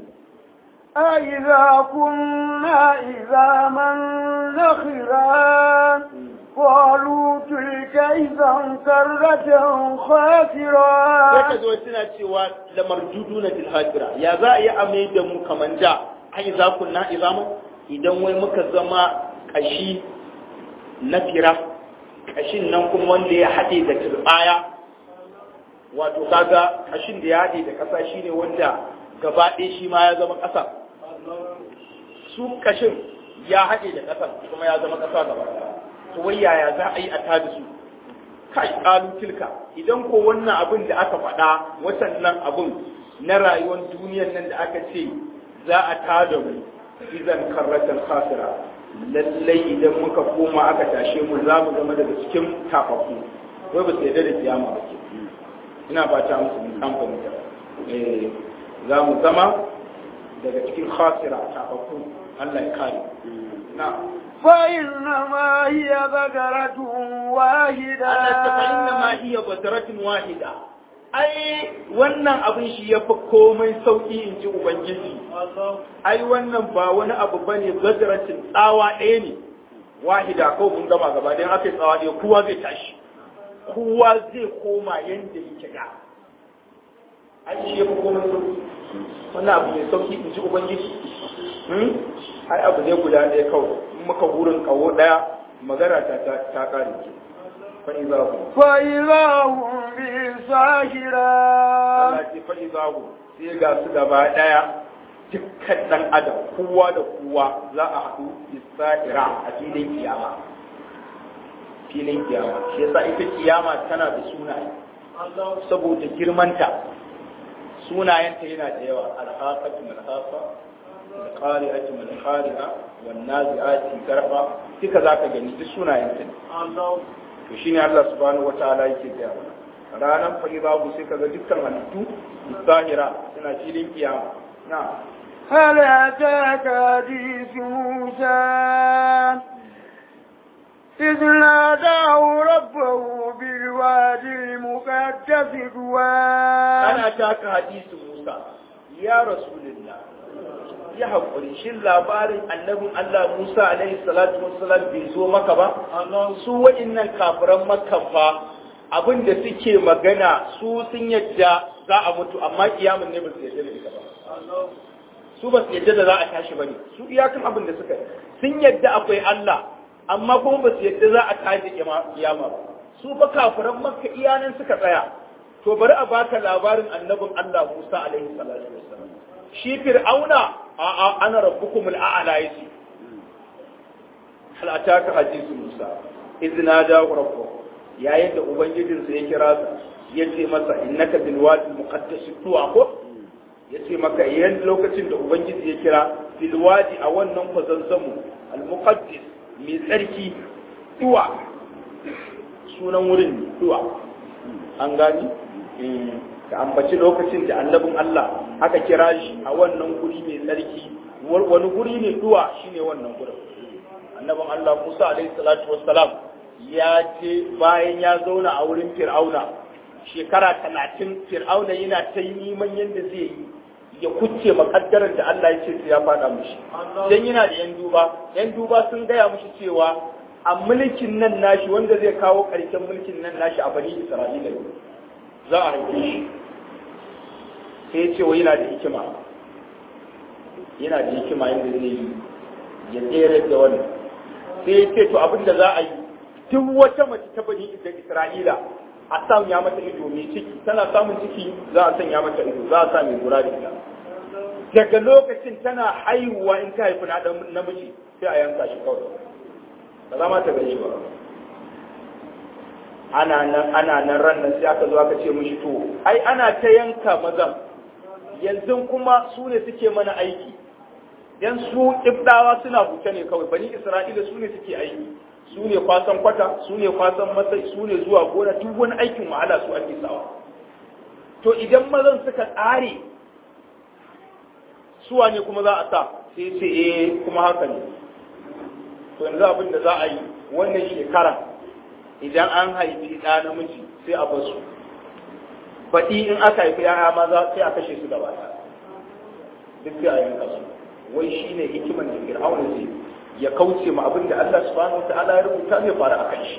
أإذا كنا عظاما نخرا قالوا تلك إذا كرة sai خاسرة ka zo suna cewa lamar judu na tilhajira ya za a yi amai da mu kaman da ai za ku na izama idan wai muka zama kashi na fira kashin nan kuma wanda ya haɗe da turbaya wato kaga kashin da ya haɗe da ƙasa shine wanda gaba ɗaya shi ma ya zama ƙasa su kashin ya haɗe da ƙasa kuma ya zama ƙasa gaba ɗaya to wai yaya za a yi a tada su kai kalu tilka idan ko wannan abin da aka faɗa watannan abin na rayuwar duniyar nan da aka ce za a tada mu izan karratan khasira lallai idan muka koma aka tashe mu za mu zama daga cikin tafafu wai ba su yarda da kiyama ba ke ina fata musu kamfani da eh za mu zama daga cikin khasira tafafu Allah ya kare na فإنما هي بقرة واحدة Allah ta fa inna ma hiya badratun wahida ai wannan abin shi ya fi komai sauki in ji ubangiji ai wannan ba wani abu bane badratin tsawa ɗaya ne wahida ko mun gama gaba dan aka yi tsawa ɗaya kowa zai tashi kowa zai koma yanda yake da ai shi ya fi komai sauki wannan abu mai sauki in ji ubangiji hmm? ai abu ne guda ɗaya kawai in muka wurin kawo ɗaya magana ta ta ta kare ki fa iza hu فإذا هم بالساهرة Allah ce fa iza hu sai ga su gaba ɗaya dukkan ɗan adam kowa da kowa za a haɗu isra'ira a filin kiyama filin kiyama shi yasa ita kiyama tana da sunaye saboda girmanta sunayenta yana da yawa alhaqatu malhaqa alqari'atu malqari'a wan nazi'ati garfa duka zaka gani duk sunayenta ne to shine Allah subhanahu wataala yake gaya mana ranan fa babu sai kaga dukkan halittu zahira suna filin kiyama na هل أتاك حديث موسى إذ ناداه ربه بالوادي المقدس طوى ana taka hadisi Musa ya rasulullah ya haƙuri shin labarin annabin Allah Musa alaihi salatu wassalam bai zo maka ba su waɗannan kafiran makka fa abin da suke magana su sun yadda za a mutu amma kiyamun ne ba su yadda da ita ba su ba su yadda da za a tashi ba ne su iyakan abin da suka sun yadda akwai Allah amma kuma ba su yadda za a tashi kiyama ba su fa kafiran makka iyanan suka tsaya to bari a baka labarin annabin Allah Musa alaihi salatu wassalam shi fir'auna a a ana rabbukum al'ala yace hal ataka hadithu Musa idna da rabbuh yayin da ubangijinsa ya kira sa yace masa innaka bil wadi muqaddas tuwa ko yace maka yayin lokacin da ubangiji ya kira bil wadi a wannan kwazanzamu al muqaddas mai tsarki tuwa sunan wurin ne tuwa an gani ka ambaci lokacin da annabin Allah aka kira shi a wannan guri mai tsarki wani guri ne duwa shine wannan gurin annabin Allah Musa alaihi salatu wassalam ya ce bayan ya zauna a wurin Fir'auna shekara talatin Fir'auna yana ta neman yadda zai yi ya kucce makaddarar da Allah ya ce sai ya faɗa mushi dan yana da yan duba yan duba sun gaya mushi cewa a mulkin nan nashi wanda zai kawo ƙarshen mulkin nan nashi a bani Isra'ila ne za a haife shi sai ya ce wa yana da hikima yana da hikima yadda zai yi ya tsere da wannan sai ya ce to abin da za a yi duk wata mace ta bani da Isra'ila a sanya mata ido mai ciki tana samun ciki za a sanya mata ido za a sa mai lura da ita daga lokacin tana haihuwa in ta haifi na namiji sai a yanka shi kawai ba za ma ta gani ba ana nan ana nan ran nan sai aka zo aka ce mishi to ai ana ta yanka mazan yanzu kuma su ne suke mana aiki dan su ibdawa suna huta ne kawai bani isra'ila su ne suke aiki su ne kwasan kwata su ne kwasan masai su ne zuwa gona duk wani aikin wahala su ake sawa to idan mazan suka tsare suwa ne kuma za a sa sai ce eh kuma haka ne to yanzu abin da za a yi wannan shekara idan an haifi ɗa namiji sai a basu baɗi in aka haifi yaya maza sai a kashe su gaba ɗaya duk sai a yanka su wai shi ne hikiman da fir'auna zai ya kauce ma abin da Allah subhanahu wa ta'ala ya rubuta zai fara a kan shi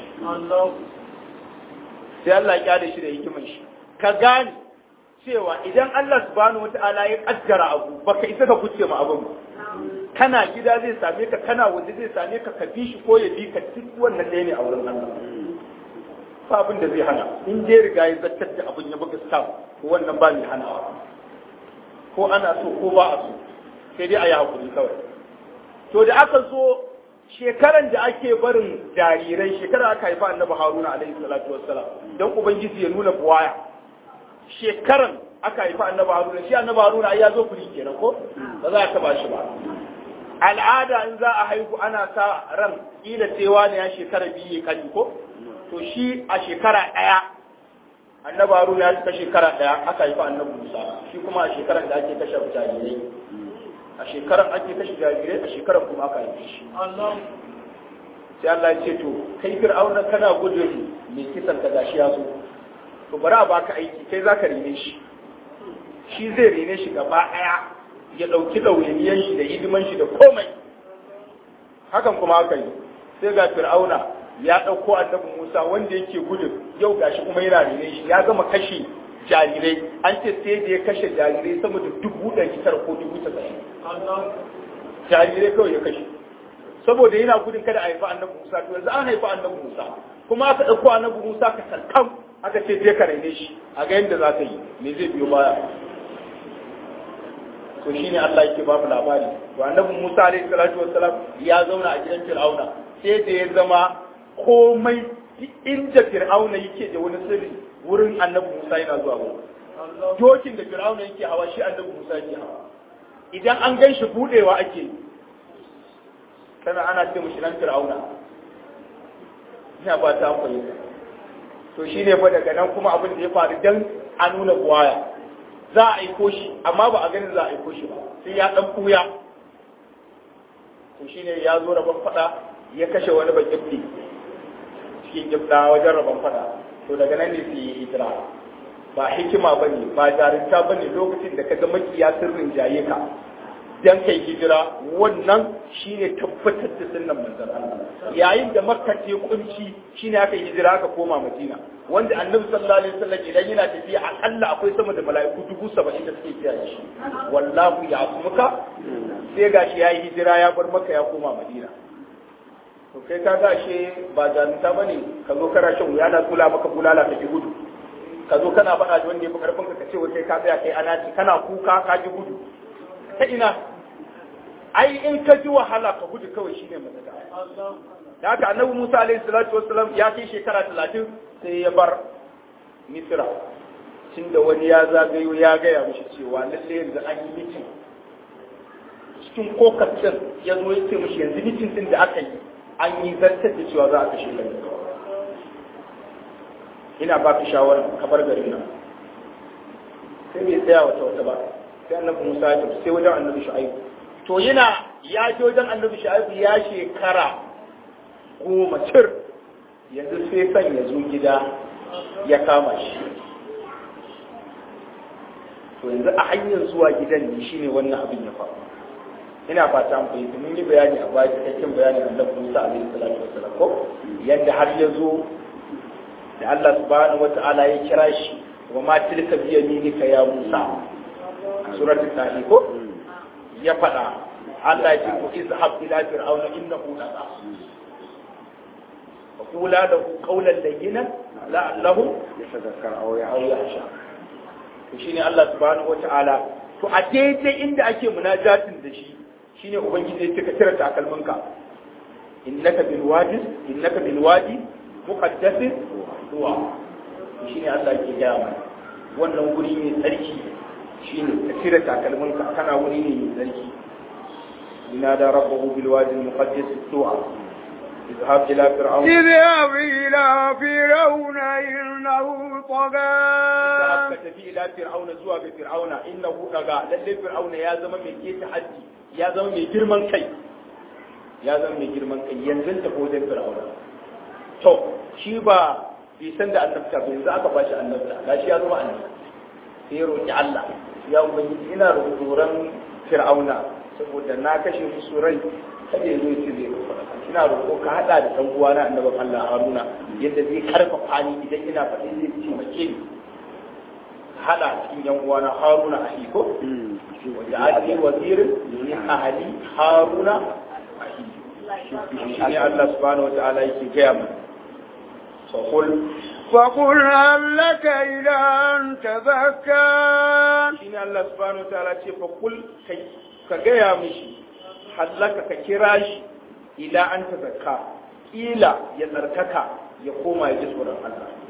sai Allah ya kyale shi da hikiman shi ka gane cewa idan Allah subhanahu wa ta'ala ya kaddara abu baka isa ka kuce ma abin kana gida zai same ka kana waje zai same ka ka bi shi ko ya bi ka duk wannan ɗaya ne a wurin Allah ba abin da zai hana in dai riga ya zartar da abin ya buga stam ko wannan ba mai hanawa ko ana so ko ba a so sai dai a yi hakuri kawai to da aka zo shekaran da ake barin jarirai shekara aka haifa annabi haruna alaihi salatu wassalam don ubangiji ya nuna buwaya shekaran aka haifi annabi haruna shi annabi haruna ai ya zo kuri kenan ko ba za a taba shi ba al'ada in za a haihu ana sa ran kila cewa ne ya shekara biyu ya kalli ko to shi a shekara ɗaya annabi haruna ya cika shekara ɗaya aka haifi annabi musa shi kuma a shekarar da ake kashe jarirai a shekarar ake kashe jarirai a shekarar kuma aka haife shi sai Allah ya ce to kai fir'auna kana gudun mai kisan ka gashi ya zo to bari a baka aiki kai zaka rene shi shi zai rene shi gaba ɗaya ya ɗauki ɗawainiyan shi da hidiman shi da komai hakan kuma aka yi sai ga fir'auna ya ɗauko annabi musa wanda yake gudun yau gashi kuma yana rene shi ya gama kashe jarirai an ce sai da ya kashe jarirai sama da dubu ɗari tara ko dubu tasa'in jarirai kawai ya kashe saboda yana gudun kada a haifi annabi musa to yanzu an haifi annabi musa kuma aka ɗauko annabi musa ka sarkam aka ce je ka rene shi a ga yadda za ka yi me zai biyo baya to shine Allah yake ba mu labari to annabi Musa alaihi salatu wassalam ya zauna a gidan Fir'auna sai da ya zama komai inda Fir'auna yake da wani sirri wurin annabi Musa yana zuwa wurin dokin da Fir'auna yake hawa shi annabi Musa yake hawa idan an gan shi budewa ake yi kana ana ce mushi nan Fir'auna ina ba ta fahimta to shine fa daga nan kuma abin da ya faru dan a nuna buwaya za a aiko shi amma ba a ganin za a aiko shi ba sai ya dan kuya to shine ya zo rabon fada ya kashe wani bakifti cikin gifta wajen rabon fada to daga nan ne su yi hijira ba hikima ba ne ba jarinta ba ne lokacin da ka ga makiya sirrin jaye ka dan kai hijira wannan shine tabbatar da sunnan manzon Allah yayin da makka ce kunci shine aka hijira aka koma madina wanda annabi sallallahu alaihi wasallam idan yana tafiya akalla akwai sama da mala'iku dubu saba'in da suke kiyaye shi wallahu ya'muka sai gashi yayi hijira ya bar makka ya koma madina to kai ka ga shi ba jarumta bane ka zo kana shan wuya na kula maka bulala ka ji gudu ka zo kana faɗa da wanda ya fi karfin ka ce wai kai ka tsaya kai ana kana kuka ka ji gudu ta ina ai in ka ji wahala ka gudu kawai shine mafita da haka annabi Musa alaihi salatu wassalam ya kai shekara 30 sai ya bar Misra da wani ya zagayo ya gaya mishi cewa lalle yanzu an yi mitin cikin kokacin ya zo ya ce mishi yanzu mitin din da aka yi an yi zartar da cewa za a kashe kai ina ba ka shawara ka bar garin nan sai bai tsaya wata wata ba sai annabi Musa ya tafi sai wajen annabi Shu'aibu to yana ya je wajen annabi Shu'aibu ya shekara goma cir yanzu sai san ya zo gida ya kama shi to yanzu a hanyar zuwa gidan ne shine wannan abin ya faru ina fata mu fahimta mun yi bayani a baya cikakken bayani annabi Musa alaihi salatu wassalam ko yanda har ya zo da Allah subhanahu wata'ala ya kira shi wa ma tilka bi yaminika ya Musa suratul nahl ko ya faɗa Allah ya ce ku izhab ila fir'auna innahu lasa fa qula lahu qawlan layyinan la'allahu yatadhakkar aw aw yahsha to shine Allah subhanahu wata'ala to a daidai inda ake munajatin da shi shine ubangiji ya ce ka cire takalminka innaka bil wadi innaka bil wadi muqaddasin zuwa shine Allah ke gaya mana wannan guri ne tsarki shine ka cire takalminka kana wuri ne mai tsarki ina da rabbahu bil wadi muqaddas zuwa اذهب إلى فرعون اذهب إلى فرعون إنه طغى ka tafi ila fir'auna zuwa ga fir'auna innahu daga lalle fir'auna ya zama mai keta haddi ya zama mai girman kai ya zama mai girman kai yanzu ta wajen fir'auna to shi ba bai san da annabta ba yanzu aka bashi annabta gashi ya zama annabi sai ya roki Allah ya ubangiji ina roƙoran fir'auna saboda na kashe musu rai kada ya zo ya ce zai roƙo ina roƙo ka hada da dan uwana annabin Allah Haruna yadda zai karfafa ni idan ina faɗi zai taimake ni hada cikin yan uwana Haruna ahi ko wanda ali wazirin min ahli Haruna ahi shi ne Allah subhanahu wataala yake gaya mana so kul فقل هل لك إلى أن تزكى shi ne Allah subhanahu wataala ce fa kul kai ka gaya mishi hallaka ka kira shi ila an ta zakka kila ya tsarkaka ya koma ya ji tsoron Allah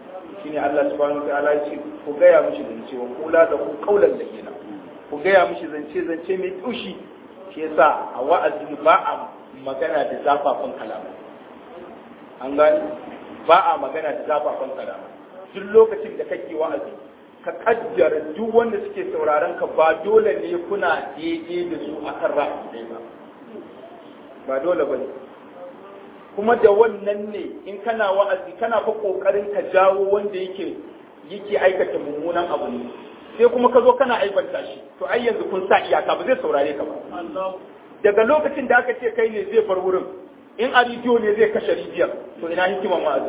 shine Allah subhanahu wa ta'ala ya ce ku gaya mishi zance wa kula da ku kaulan da kenan ku gaya mishi zance zance mai tushi shi yasa a wa'azi ba a magana da zafafan kalamai an gani ba a magana da zafafan kalamai duk lokacin da kake wa'azi ka kaddara duk wanda suke sauraron ka ba dole ne kuna daidai da su akan ra'ayi ɗaya ba ba dole ba ne kuma da wannan ne in kana wa'azi kana fa kokarin ka jawo wanda yake yake aikata mummunan abu ne sai kuma ka zo kana aibanta shi to ai yanzu kun sa iyaka ba zai saurare ka ba daga lokacin da aka ce kai ne zai bar wurin in a rediyo ne zai kashe rijiyar to ina hikiman wa'azi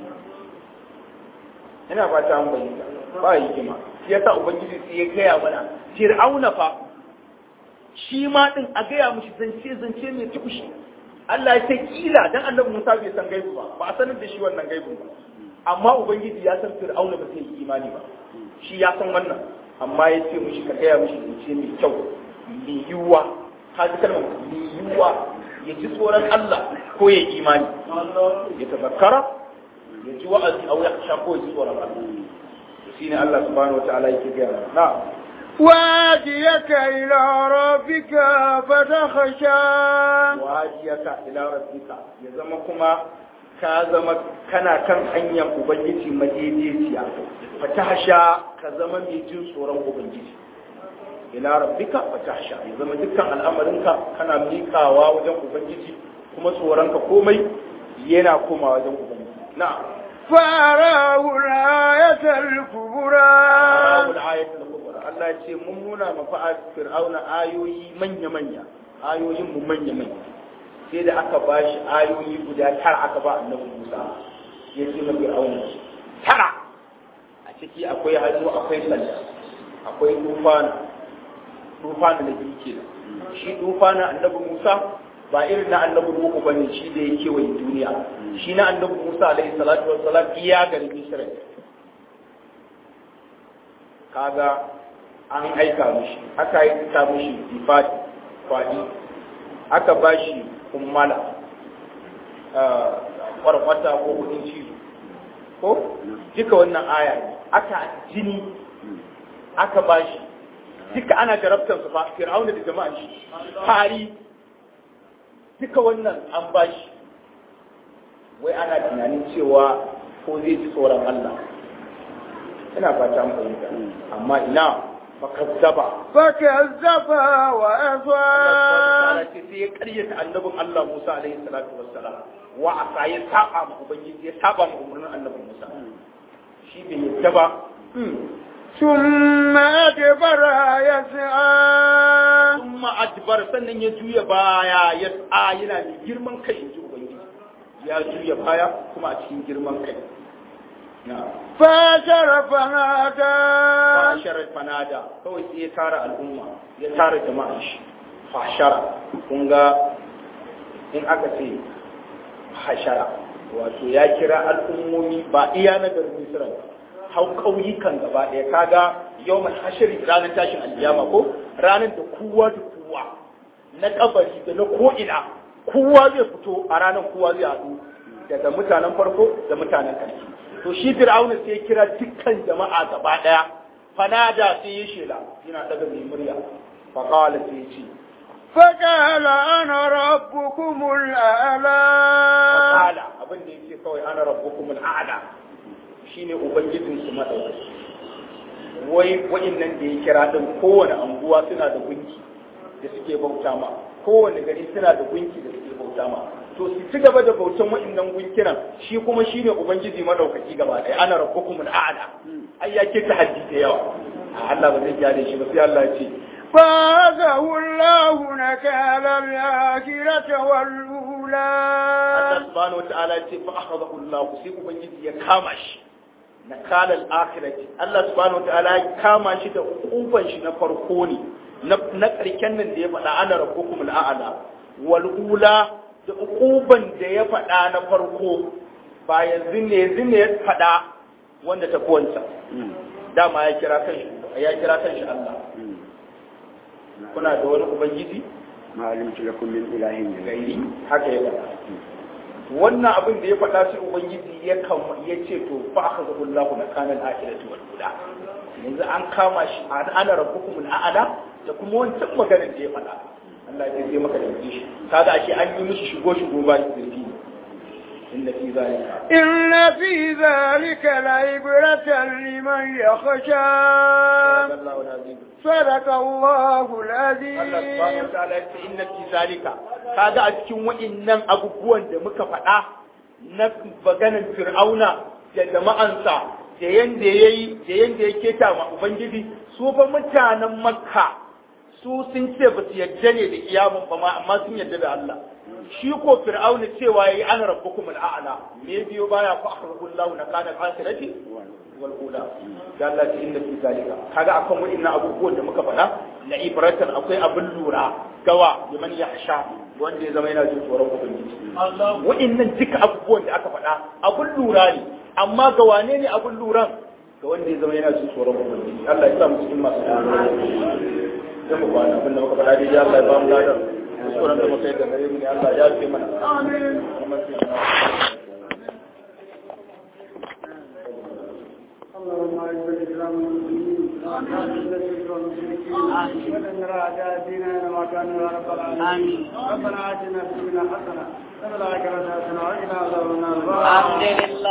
ina fata an bayyana ba hikima shi yasa ubangiji sai ya gaya mana fir'auna fa shi ma din a gaya mushi zance zance mai tukushi Allah ya ce kila dan annabi Musa bai san gaibu ba ba a sanar da shi wannan gaibu ba amma ubangiji ya san fir'auna ba sai yi imani ba shi ya san wannan amma ya ce mushi ka gaya mushi zance mai kyau mai yiwuwa ka ji kalmar mai yiwuwa ya ji tsoron Allah ko ya imani ya tazakkara ya ji wa'azi a wuya sha ko ya ji tsoron Allah shine Allah subhanahu wataala yake gaya mana na'am وهديك إلى ربك فتخشى wajiyaka ila rabbika ya zama kuma ka zama kana kan hanyar ubangiji madaidaiciya fatahsha ka zama mai jin tsoron ubangiji ila rabbika fatahsha ya zama dukkan al'amarinka kana miƙawa wajen ubangiji kuma tsoronka komai yana koma wajen ubangiji na'am فأراه الآية الكبرى Allahul ayatul kubra Allah ya ce mun nuna ma fir'auna ayoyi manya manya ayoyin mu manya manya sai da aka ba shi ayoyi guda tara aka ba annabi Musa ya ce ma fir'auna tara a ciki akwai hannu akwai sanda akwai tufana tufana da biyu kenan shi tufana annabi Musa ba irin na annabi Nuhu bane shi da ya kewaye duniya shi na annabi Musa alaihi salatu wassalam iya garin Misra kaga an aika mishi aka aika mishi ifadi kwadi aka ba shi kummala kwarkwata ko kudin cizo ko duka wannan aya ne aka jini aka ba shi duka ana jarabtar su fa fir'auna da jama'a shi fari duka wannan an ba shi wai ana tunanin cewa ko zai ji tsoron Allah ina fata an fahimta amma ina fakazzaba فكذب وأصى sai ya karyata annabin Allah Musa alaihi salatu wassalam wa asa ya saba ma ubangiji ya saba ma umarnin annabin Musa shi bai yadda ba ثم أدبر يسعى kuma adbar sannan ya juya baya ya tsa yana da girman kai in ji ubangiji ya juya baya kuma a cikin girman kai na فاشر فنادى fashara fanada kawai sai ya tara al'umma ya tara jama'a shi fashara kun ga in aka ce hashara wato ya kira al'ummomi ba iya na garin misira ba hau ƙauyukan gaba ɗaya kaga yau mai hashiri ranar tashin alkiyama ko ranar da kowa da kowa na kabari da na ko'ina kowa zai fito a ranar kowa zai haɗu daga mutanen farko da mutanen ƙarshe to shi fir'auna sai ya kira dukkan jama'a gaba ɗaya fanada sai ya shela yana daga mai murya faqala sai ya ce فقال أنا ربكم الأعلى faqala abin da yake kawai ana rabbukum al'ala shine ubangijin su madaukaki wai wa'annan da ya kira din kowane anguwa suna da gunki da suke bauta ma kowane gari suna da gunki da suke bauta ma to su ci gaba da bautan wa'annan gunkinan shi kuma shine ubangiji madaukaki gaba ɗaya ana rabbukum al'ala ai ya ke tahaddi da yawa a Allah ba zai gyare shi ba sai Allah ya ce فأخذه الله نكال الآخرة والأولى Allah subhanahu wataala ya ce fa akhadahu Allah sai ubangiji ya kama shi na kalal akhirati Allah subhanahu wataala ya kama shi da ukuban shi na farko ne na na karken nan da ya faɗa ana rabbukum al'ala wal ula da ukuban da ya faɗa na farko ba yanzu ne yanzu ne ya faɗa wanda ta kowansa dama ya kira kanshi ya kira kanshi Allah kuna da wani ubangiji ما علمت لكم من إله غيري gairi haka ya faɗa wannan abin da ya faɗa sai ubangiji ya kan ya ce to fa akhadhu Allahu nakana al-akhirati wal ula yanzu an kama shi ana rabbukum al-a'la da kuma wancan maganar da ya faɗa Allah ya je maka da shi kaga ashe an yi mishi shigo shigo ba zurfi inna fi zalika إن في ذلك لعبرة لمن يخشى Allahu azim صدق الله Allah subhanahu العظيم wa ta'ala ya ce inna fi zalika kaga a cikin wa'innan abubuwan da muka faɗa na maganar fir'auna da jama'ansa da yanda yayi da yanda ya keta ma ubangiji su fa mutanen makka su sun ce ba su yadda ne da kiyamun ba ma amma sun yadda da Allah shi ko fir'auna cewa yayi ana rabbukum al'a'la me biyo baya fa akhrajallahu nakana al-akhirati wal ula da Allah ta inda fi zalika kaga akan wa'annan abubuwan da muka faɗa la ibratan akwai abin lura gawa liman yahsha wanda ya zama yana jin tsoron ubangiji wa'annan duka abubuwan da aka faɗa abin lura ne amma ga wane ne abin luran ga wanda ya zama yana jin tsoron ubangiji Allah ya sa mu cikin masu dan mu kwana abin da muka faɗa dai Allah ya ba mu ladan kuskuren da muka yi da gare mu ne Allah ya fi mana amin اللهم اعز الاسلام والمسلمين واعز الشرك والمشركين ودمر اعداء ديننا ما كانوا يا رب العالمين ربنا اتنا في الدنيا حسنه وفي الاخره حسنه وقنا عذاب النار الحمد لله